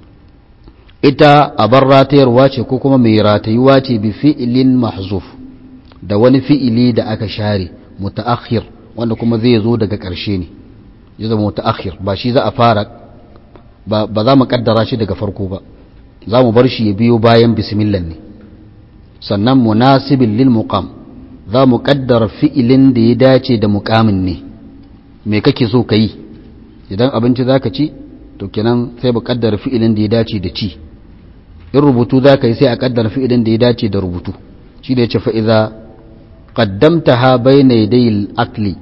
ita a bar ratayarwa ce ko kuma mai ratayuwa ce bi fi'ilin mahzuf da wani fi'ili da aka share mutaakhir wanda kuma zai zo daga ƙarshe ne ya zama mutaakhir ba shi za a fara ba za mu kaddara shi daga farko ba za mu bar shi ya biyo bayan bismillah ne sannan munasibin lil muqam za mu kaddara fi'ilin da ya dace da muqamin ne me kake so ka yi idan abinci za ka ci to kenan sai mu kaddara fi'ilin da ya dace da ci in rubutu za ka yi sai a kaddara fi'ilin da ya dace da rubutu shi da ya ce fa'iza ƙaddamta ha bai na akli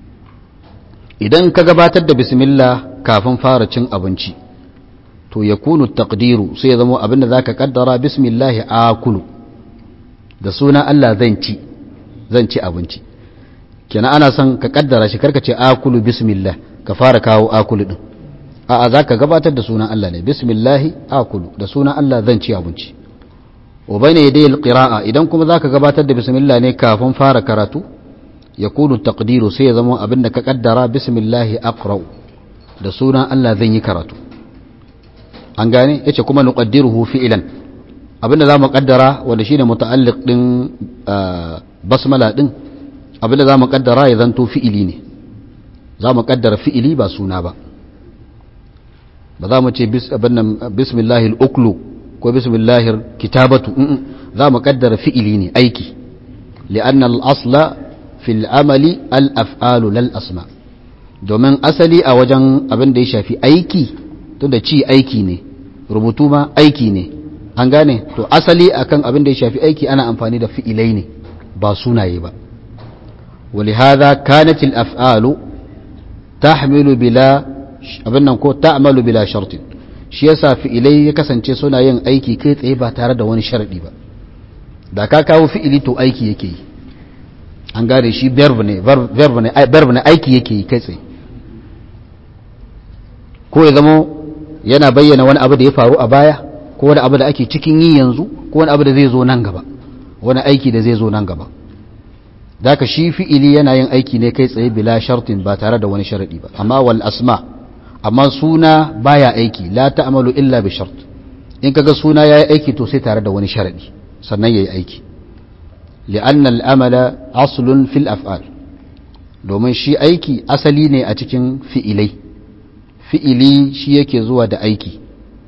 idan ka gabatar da bismillah kafin fara cin abinci to ya kunu takdiru sai ya zama abin da za ka kaddara bismillahi akulu da suna Allah zan ci zan ci abinci kenan ana son ka kaddara shi karka ce akulu bismillah ka fara kawo akulu din a'a za ka gabatar da sunan Allah ne bismillahi akulu da sunan Allah zan ci abinci wa bayna yaday alqira'a idan kuma zaka gabatar da bismillah ne kafin fara karatu yakunu taqdiru sai ya zama abin da ka kaddara bismillahi aqra da sunan Allah zan yi karatu an gane yace kuma nuqaddiruhu fi'lan abin da zamu kaddara wanda shine muta'alliq din basmala din abin da zamu kaddara ya zanto fi'ili ne zamu kaddara fi'ili ba suna ba ba za mu ce bismillahil uklu ko bismillahir kitabatu za mu kaddara fi'ili ne aiki li'anna al-asla fil amali al-af'alu lal asma domin asali a wajen abin da ya shafi aiki tunda ci aiki ne rubutu ma aiki ne an gane to asali akan abin da ya shafi aiki ana amfani da fi'ilai ne ba sunaye ba ولهذا كانت الأفعال تحمل بلا abin nan ko ta'malu bila shartin shi yasa fi'ilai ya kasance suna yin aiki kai tsaye ba tare da wani sharadi ba da ka kawo fi'ili to aiki yake yi an gane shi verb ne verb ne verb ne aiki yake yi kai tsaye ko ya zamo yana bayyana wani abu da ya faru a baya ko wani abu da ake cikin yi yanzu ko wani abu da zai zo nan gaba wani aiki da zai zo nan gaba daka shi fi'ili yana yin aiki ne kai tsaye bila shartin ba tare da wani sharadi ba amma wal asma amma suna baya aiki la ta'malu illa bi shart in kaga suna yayi aiki to sai tare da wani sharadi sannan yayi aiki li'anna al-amala aslun fil af'al domin shi aiki asali ne a cikin fi'ilai fi'ili shi yake zuwa da aiki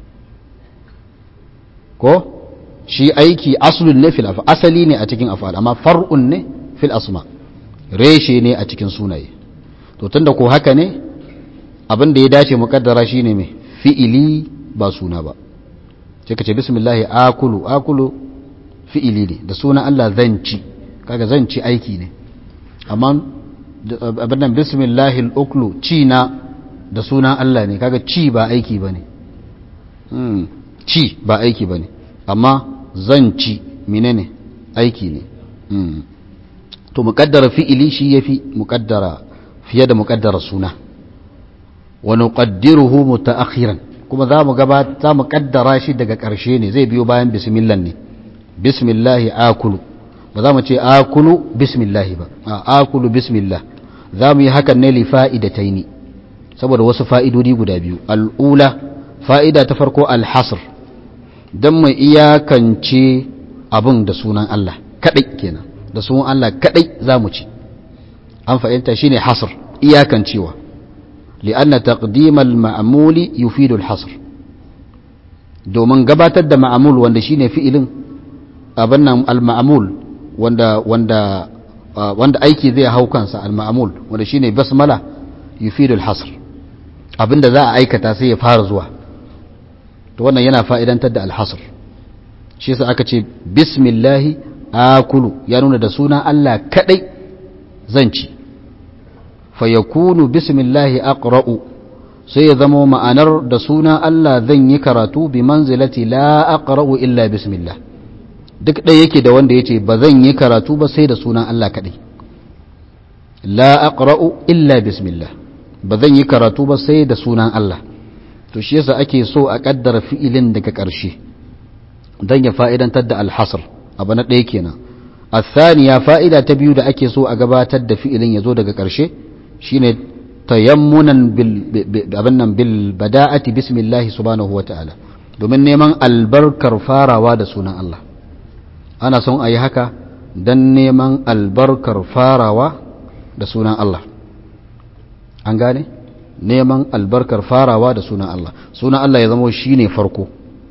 ko shi aiki aslun ne fil af'al asali ne a cikin af'al amma far'un ne fil asma reshe ne a cikin sunaye to tunda ko haka ne abin da ya dace mukaddara shine mai fi'ili ba suna ba sai ka ce bismillah akulu akulu fi'ili ne da sunan Allah zan ci kaga zan ci aiki ne amma abin nan bismillah al-uklu ci na da sunan Allah ne kaga ci ba aiki bane hmm ci ba aiki bane amma zan ci menene aiki ne hmm to muƙaddara fi'ili shi yafi muƙaddara fiye da muƙaddara suna wa nuqaddiruhu mutaakhiran kuma za mu gaba za mu kaddara shi daga ƙarshe ne zai biyo bayan bismillah ne bismillah akulu ba za mu ce akulu bismillah ba a akulu bismillah za mu yi hakan ne li fa'idataini saboda wasu fa'idodi guda biyu al'ula fa'ida ta farko al-hasr dan mu iyakance abin da sunan Allah kadai kenan da sunan Allah kadai za mu ci an fahimta shine hasr iyakancewa li'anna taqdimal ma'muli yufidu al-hasr domin gabatar da ma'mul wanda shine fi'ilin abin nan al-ma'mul wanda wanda wanda aiki zai hau kansa al-ma'mul wanda shine basmala yufidu al-hasr abinda za a aikata sai ya fara zuwa to wannan yana fa'idantar da al-hasr shi yasa aka ce bismillahi akulu ya nuna da suna Allah kadai zan ci fayakunu bismillahi aqra'u sai ya zama ma'anar da suna Allah zan yi karatu bi manzilati la aqra'u illa bismillah duk ɗaya yake da wanda yace ba zan yi karatu ba sai da sunan Allah kadai la aqra'u illa bismillah ba zan yi karatu ba sai da sunan Allah to shi yasa ake so a kaddara fi'ilin daga ƙarshe dan ya fa'idantar da al-hasr abu na ɗaya kenan الثانية فائدة تبيو da ake so a gabatar da fi'ilin ya zo daga ƙarshe shine tayammunan abinnan bil bada'ati bismillahi subhanahu wa ta'ala domin neman albarkar farawa da sunan Allah ana son a yi haka don neman albarkar farawa da sunan Allah an gane neman albarkar farawa da sunan Allah sunan Allah ya zama shi ne farko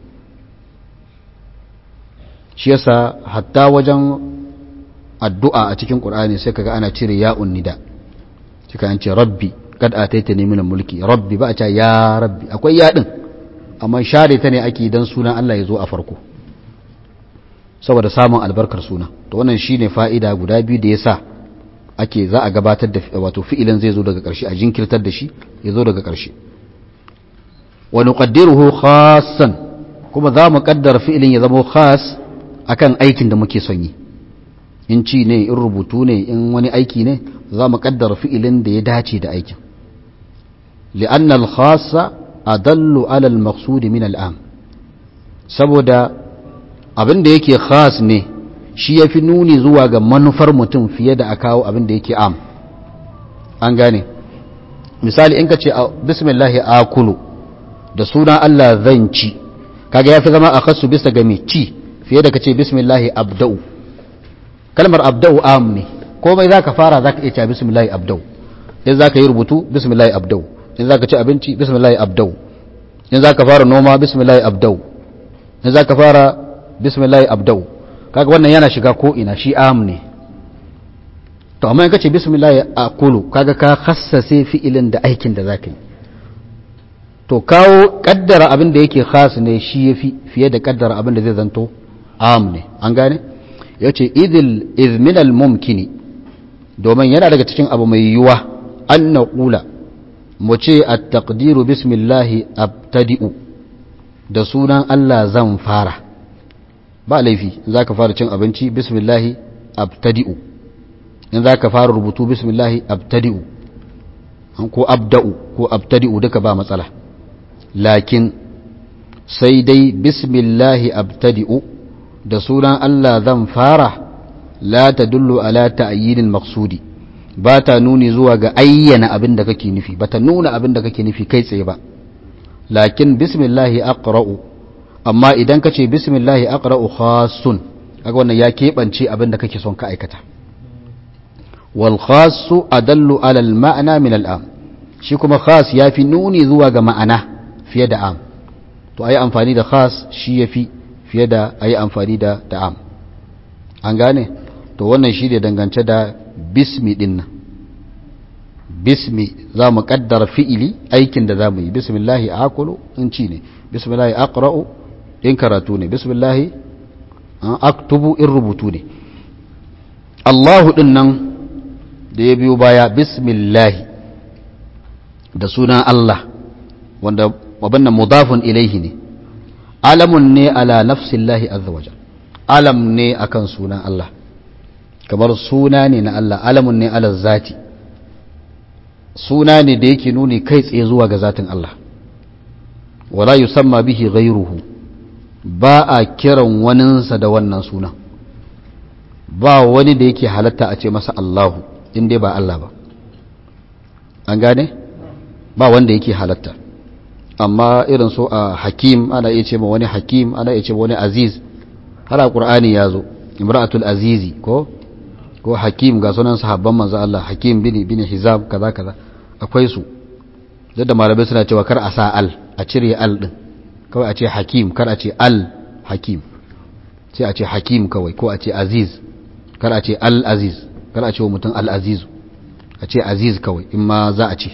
shi yasa hatta wajen addu'a a cikin ƙur'ani sai kaga ana cire ya'un nida cika an ce rabbi kad ataita ne min mulki rabbi ba a ce ya rabbi akwai ya din amma share ta ne ake dan sunan Allah ya zo a farko saboda samun albarkar suna to wannan shine fa'ida guda biyu da yasa ake za a gabatar da wato fi'ilin zai zo daga ƙarshe a jinkirtar da shi ya zo daga ƙarshe wa nuqaddiruhu khassan kuma za mu kaddara fi'ilin ya zama khas akan aikin da muke son yi in ci ne in rubutu ne in wani aiki ne za mu kaddara fi'ilin da ya dace da aikin li'anna al-khassa adallu ala al-maqsud min al-am saboda abin da yake khas ne shi yafi nuni zuwa ga manufar mutum fiye da a kawo abin da yake am an gane misali in ka ce bismillahi akulu da suna Allah zan ci kaga yafi zama a khassu bisa ga mai ci fiye da ka ce bismillahi abda'u kalmar abda'u am ne komai za ka fara za ka iya cewa bismillahi abdau in za ka yi rubutu bismillahi abdau in za ka ci abinci bismillahi abdau in za ka fara noma bismillahi abdau in za ka fara bismillahi abdau kaga wannan yana shiga ko ina shi am ne to amma in ka ce bismillahi aqulu kaga ka khassase fi'ilin da aikin da za ka yi to kawo kaddara abin da yake khas ne shi yafi fiye da kaddara abin da zai zanto am ne an gane yace idil izminal mumkini domin yana daga cikin abu mai yiwuwa an naqula mu ce at-taqdiru bismillahi abtadi'u da sunan Allah zan fara ba laifi in zaka fara cin abinci bismillahi abtadi'u in zaka fara rubutu bismillahi abtadi'u ko abda'u ko abtadi'u duka ba matsala lakin sai dai bismillahi abtadi'u da sunan Allah zan fara la tadullu ala ta'yinil maqsudi ba ta nuni zuwa ga ayyana abin da kake nufi ba ta nuna abin da kake nufi kai tsaye ba lakin bismillahi aqra'u amma idan ka ce bismillahi aqra'u khassun kaga wannan ya keɓance abin da kake son ka aikata wal khassu adallu ala al ma'na min al am shi kuma khas yafi nuni zuwa ga ma'ana fiye da am to ayi amfani da khas shi yafi fiye da ayi amfani da da am an gane to wannan shi ne dangance da bismi din nan bismi za mu kaddara fi'ili aikin da za mu yi bismillahi akulu in ci ne bismillahi aqra'u in karatu ne bismillahi aktubu in rubutu ne Allahu din nan da ya biyo baya bismillahi da sunan Allah wanda wabannan mudafun ilaihi ne alamun ne ala nafsillahi azza wajal alam ne akan sunan Allah kamar suna ne na Allah alamun ne ala zati suna ne da yake nuni kai tsaye zuwa ga zatin Allah wala yusamma bihi ghayruhu ba a kiran waninsa da wannan suna ba wani da yake halatta a ce masa Allahu in dai ba Allah ba an gane ba wanda yake halatta amma irin so a hakim ana iya ce ma wani hakim ana iya ce ma wani aziz har a qur'ani ya zo imra'atul azizi ko ko hakim ga sunan sahabban manzo Allah hakim bin bin hizab kaza kaza akwai su da malamai suna cewa kar a sa al a cire al din kawai a ce hakim kar a ce al hakim sai a ce hakim kawai ko a ce aziz kar a ce al aziz kar a ce wa mutum al aziz a ce aziz kawai in ma za a ce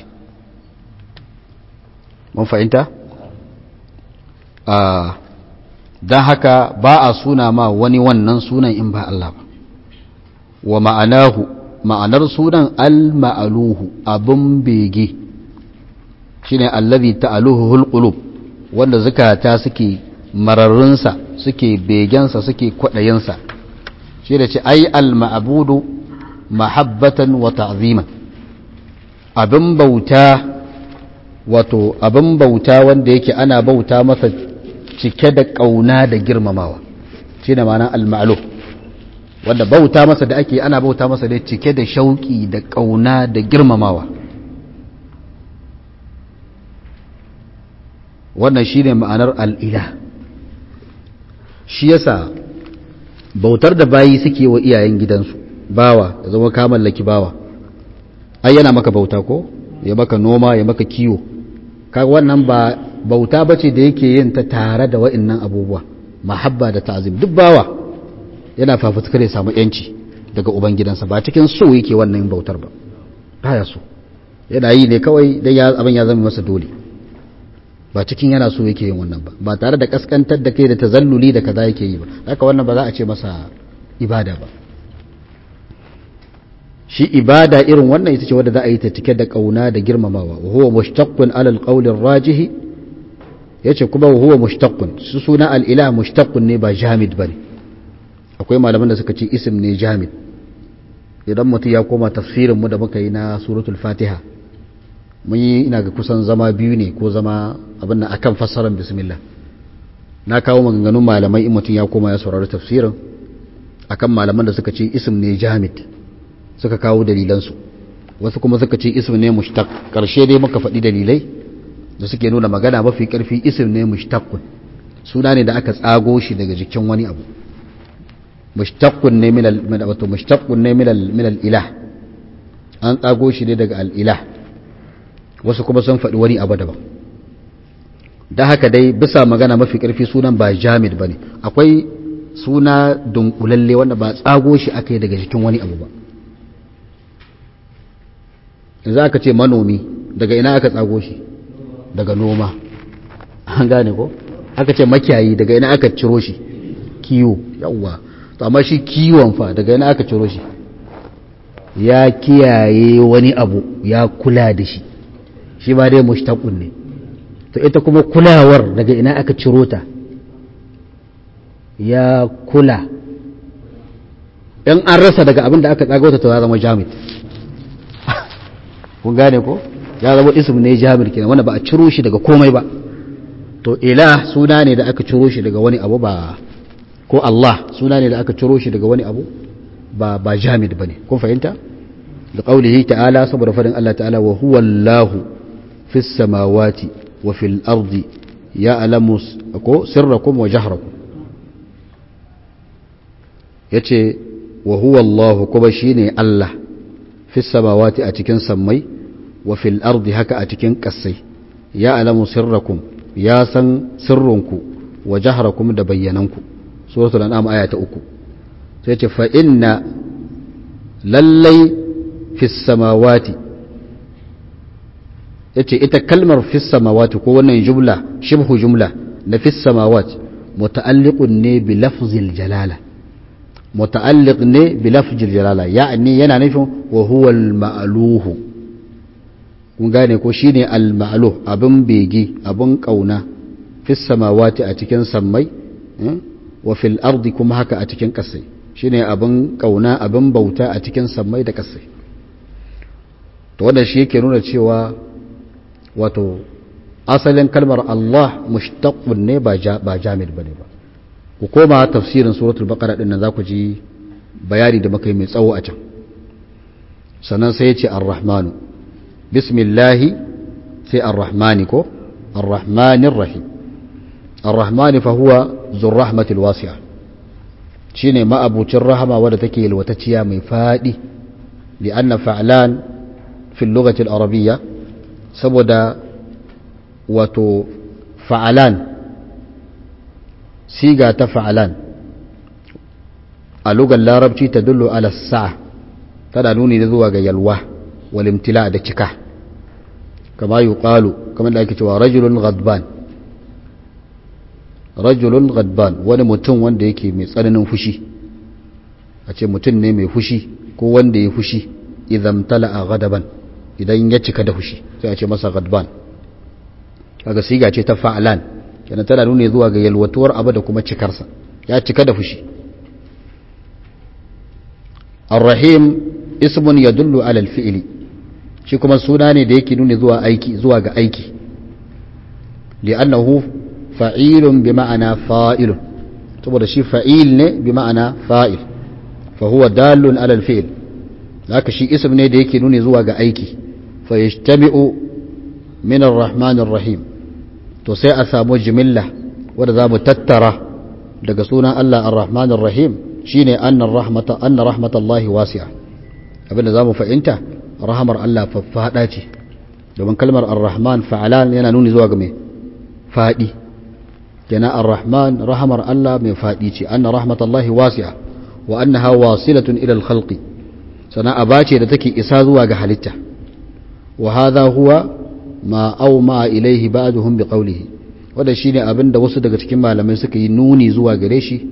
mun fahimta a don haka ba a suna ma wani wannan sunan in ba Allah ba wa ma'anahu ma'anar sunan al-ma'aluhu abin bege shine allazi ta'aluhu hulqulub wanda zakata suke mararrunsa suke begensa suke kwadayinsa shi da ce ai al-ma'budu mahabbatan wa ta'ziman abin bauta wato abin bauta wanda yake ana bauta masa cike da kauna da girmamawa shine ma'anar al-ma'luh wanda bauta masa da ake ana bauta masa da cike da shauki da ƙauna da girmamawa wannan shi ne ma'anar al'ila shi yasa bautar da bayi suke wa iyayen gidansu bawa ya zama ka mallaki bawa ai yana maka bauta ko ya maka noma ya maka kiwo kaga wannan ba bauta bace da yake yin ta tare da wa'annan abubuwa mahabba da ta'zim duk bawa yana fafutukar ya samu yanci daga ubangidansa ba cikin so yake wannan bautar ba baya so yana yi ne kawai dan ya abin ya zama masa dole ba cikin yana so yake yin wannan ba ba tare da kaskantar da kai da tazalluli da kaza yake yi ba haka wannan ba za a ce masa ibada ba shi ibada irin wannan ita ce wadda za a yi ta cike da kauna da girmamawa wa huwa mushtaqqun ala alqawl arrajih yace kuma wa huwa mushtaqqun su suna al-ilah mushtaqqun ne ba jamid bane akwai malaman da suka ce isim ne jamid idan mutum ya koma tafsirin mu da muka yi na suratul fatiha mun yi ina ga kusan zama biyu ne ko zama abin nan akan fassarar bismillah na kawo maganganun malamai in mutum ya koma ya saurari tafsirin akan malaman da suka ce isim ne jamid suka kawo dalilansu wasu kuma suka ce isim ne mushtaq karshe dai muka faɗi dalilai da suke nuna magana mafi ƙarfi isim ne mushtaqun suna ne da aka tsago shi daga jikin wani abu mushtaqun ne min al wato mushtaqun ne min al min al ilah an tsago shi ne daga al ilah wasu kuma sun faɗi wani abu daban da haka dai bisa magana mafi ƙarfi sunan ba jamid bane akwai suna dunkulalle wanda ba tsago shi aka yi daga jikin wani abu ba yanzu aka ce manomi daga ina aka tsago shi daga noma an gane ko aka ce makiyayi daga ina aka ciro shi kiwo yawwa to amma shi kiwon fa daga ina aka ciro shi ya kiyaye wani abu ya kula da shi shi ba dai mushtaqun ne to ita kuma kulawar daga ina aka ciro ta ya kula in an rasa daga abin da aka tsagauta to ya zama jamid kun gane ko ya zama ism ne jamid kenan wanda ba a ciro shi daga komai ba to ila suna ne da aka ciro shi daga wani abu ba ko Allah suna ne da aka ciro shi daga wani abu ba ba jamid bane kun fahimta da qaulihi ta'ala saboda fadin Allah ta'ala wa huwa Allahu fis samawati wa fil ardi ya'lamu ko sirrakum wa jahrakum yace wa huwa Allah kuma shine Allah fis samawati a cikin sammai wa fil ardi haka a cikin kasai ya'lamu sirrakum ya san sirrinku wa jahrakum da bayyananku suratul an'am aya ta uku sai ce fa inna lallai fis samawati yace ita kalmar fis samawati ko wannan jumla shibhu jumla na fis samawati muta'alliqun ne bi lafzil jalala muta'alliq ne bi lafzil jalala ya'ni yana nufin wa huwa al ma'luhu kun gane ko shine al ma'luh abin bege abin kauna fis samawati a cikin sammai wa fil ardi kuma haka a cikin kasai shine abin kauna abin bauta a cikin sammai da kasai to wannan shi yake nuna cewa wato asalin kalmar Allah mushtaqun ne ba ba jamid bane ba ku koma tafsirin suratul baqara din nan za ku ji bayani da muka yi mai tsawo a can sannan sai ya ce ar-rahmanu bismillahi sai ar-rahmani ko ar-rahmanir rahim ar-rahmani fa huwa zur rahmatil wasi'a shine ma'abucin rahama wadda take yalwatacciya mai fadi li'anna fa'lan fi lughati al-arabiyya saboda wato fa'alan siga ta fa'alan a lugar larabci ta dullo ala sa'a tana nuni da zuwa ga yalwa walimtila da cika kama yi ƙalu kamar da ake cewa rajulun gadban rajulun gadban wani mutum wanda yake mai tsananin fushi a ce mutum ne mai fushi ko wanda ya fushi idan tala a gadaban idan ya cika da fushi sai a ce masa gadban kaga siga ce ta fa'alan kenan tana nuna zuwa ga yalwatuwar abu da kuma cikarsa ya cika da fushi ar-rahim ismun yadullu ala al-fi'li shi kuma suna ne da yake nuna zuwa aiki zuwa ga aiki li'annahu fa'ilun bi ma'ana fa'ilun saboda shi fa'il ne bi ma'ana fa'il fa huwa dalun ala al-fi'l haka shi ism ne da yake nuna zuwa ga aiki fa yajtami'u min ar-rahman ar-rahim to sai a samu jimilla wadda za mu tattara daga sunan Allah ar-Rahman ar-Rahim shine annar rahmata anna rahmatallahi wasi'a abinda za mu fahimta rahamar Allah faffada ce domin kalmar ar-Rahman fa'alan yana nuni zuwa ga mai fadi kenan ar-Rahman rahamar Allah mai fadi ce anna rahmatallahi wasi'a wa annaha wasilatun ila al-khalqi sana abace da take isa zuwa ga halitta wa hadha huwa ma au ma ilaihi ba'duhum bi qawlihi wanda shine abin da wasu daga cikin malamai suka yi nuni zuwa gare shi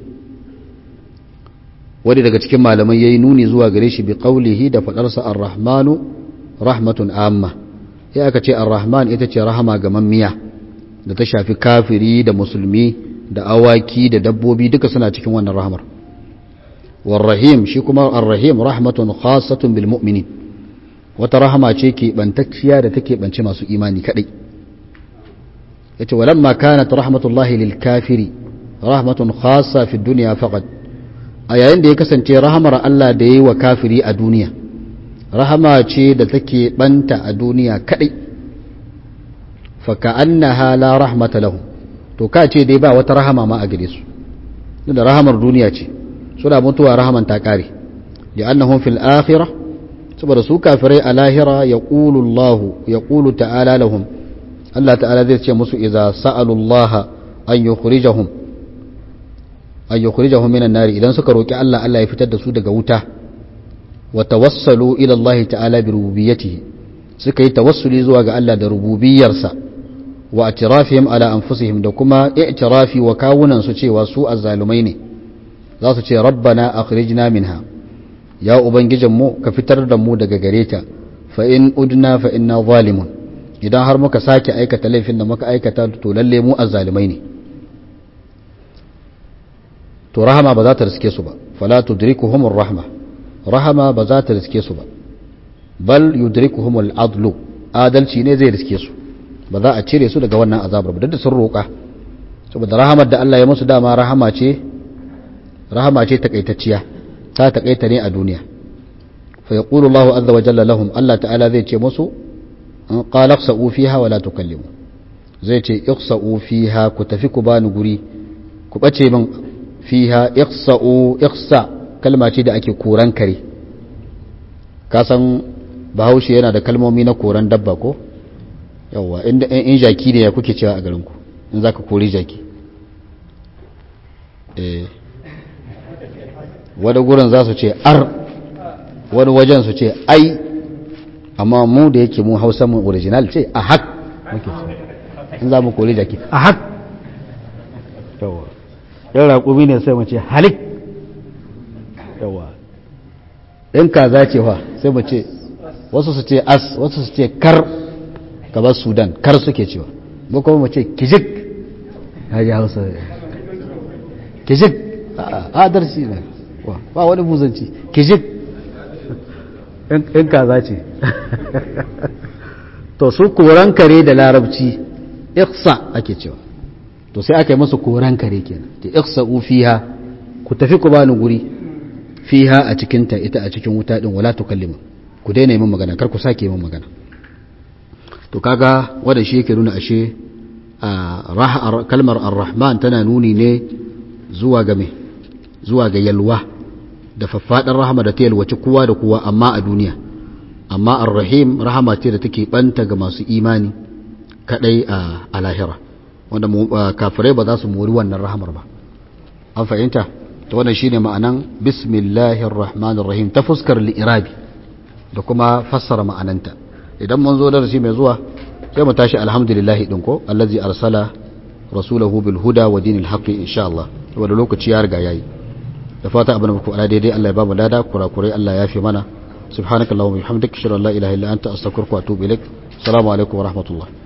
wani daga cikin malamai yayi nuni zuwa gare shi bi qawlihi da fadarsa ar-rahmanu rahmatun amma ya aka ce ar-rahman ita ce rahama ga mammiya da ta shafi kafiri da musulmi da awaki da dabbobi duka suna cikin wannan rahamar war-rahim shi kuma ar-rahim rahmatun khassatun bil mu'minin wata rahama ce ke bantacciya da take bance masu imani kadai yace walamma kanat rahmatullahi lil kafiri rahmatun khassa fi dunya faqat a yayin da ya kasance rahamar Allah da yayi wa kafiri a duniya rahama ce da take banta a duniya kadai fa ka'annaha la rahmata lahu to ka ce dai ba wata rahama ma a gare su da rahamar duniya ce suna mutuwa rahaman ta kare li'annahum fil akhirah saboda su kafirai a lahira ya ƙulu Allah ya ƙulu ta'ala lahum Allah ta'ala zai ce musu iza sa'alullaha an yi kurijahun an yi kurijahun minan nari idan suka roƙi Allah Allah ya fitar da su daga wuta wa tawassalu ila Allah ta'ala bi rububiyyatihi suka yi tawassuli zuwa ga Allah da rububiyarsa wa atirafihim ala anfusihim da kuma i'tirafi wa kawunan su cewa su azzalumai ne za su ce rabbana akhrijna minha ya ubangijin mu ka fitar da mu daga gare ta fa in udna fa inna zalimun idan har muka sake aikata laifin da muka aikata to lalle mu azzalumai ne to rahama ba za ta riske su ba fala tudrikuhum rahma rahama ba za ta riske su ba bal yudrikuhum al-adlu adalci ne zai riske su ba za a cire su daga wannan azabar ba duk da sun roƙa saboda rahamar da Allah ya musu dama rahama ce rahama ce takaitacciya ta takaita ne a duniya fa yaqulu Allah azza wa jalla lahum Allah ta'ala zai ce musu qala ikhsa'u fiha wa la tukallimu zai ce ikhsa'u fiha ku tafi ku bani guri ku bace min fiha ikhsa'u ikhsa kalma ce da ake koran kare ka san bahaushe yana da kalmomi na koran dabba ko yawwa inda in jaki ne ya kuke cewa a garinku in za ka kori jaki wani gurin za su ce ar wani wajen su ce ai amma mu da yake mu hausa mu original ce a hak muke ce in za mu kori jaki a hak yawwa yan raƙumi ne sai mu ce halik yawwa in kaza ce fa sai mu ce wasu su ce as wasu su ce kar gabar sudan kar suke cewa mu kuma mu ce kijik haji hausa kijik adarci ne ba wani buzanci kijik in kaza ce to su koran kare da larabci iksa ake cewa to sai aka yi masu koran kare kenan ta iksa fiha ku tafi ku bani guri fiha a cikinta ita a cikin wuta din wala tukallima ku daina yi min magana kar ku sake yi min magana to kaga wanda shi yake nuna ashe kalmar ar-rahman tana nuni ne zuwa ga me zuwa ga yalwa da faffaɗar rahama da ta yalwaci kowa da kowa amma a duniya amma ar-rahim rahama ce da take banta ga masu imani kadai a lahira wanda kafirai ba za su mori wannan rahamar ba an fahimta to wannan shine ma'anan bismillahir rahmanir rahim ta fuskar li'irabi da kuma fassara ma'ananta idan mun zo darasi mai zuwa sai mu tashi alhamdulillahi din ko allazi arsala rasulahu bil huda wa dinil haqqi insha Allah saboda lokaci ya riga yayi da fata abin da muku ala daidai Allah ya ba mu lada kurakurai Allah ya fi mana subhanakallahumma wa bihamdika ashhadu an la ilaha illa anta astaghfiruka wa atubu ilaik assalamu alaikum wa rahmatullah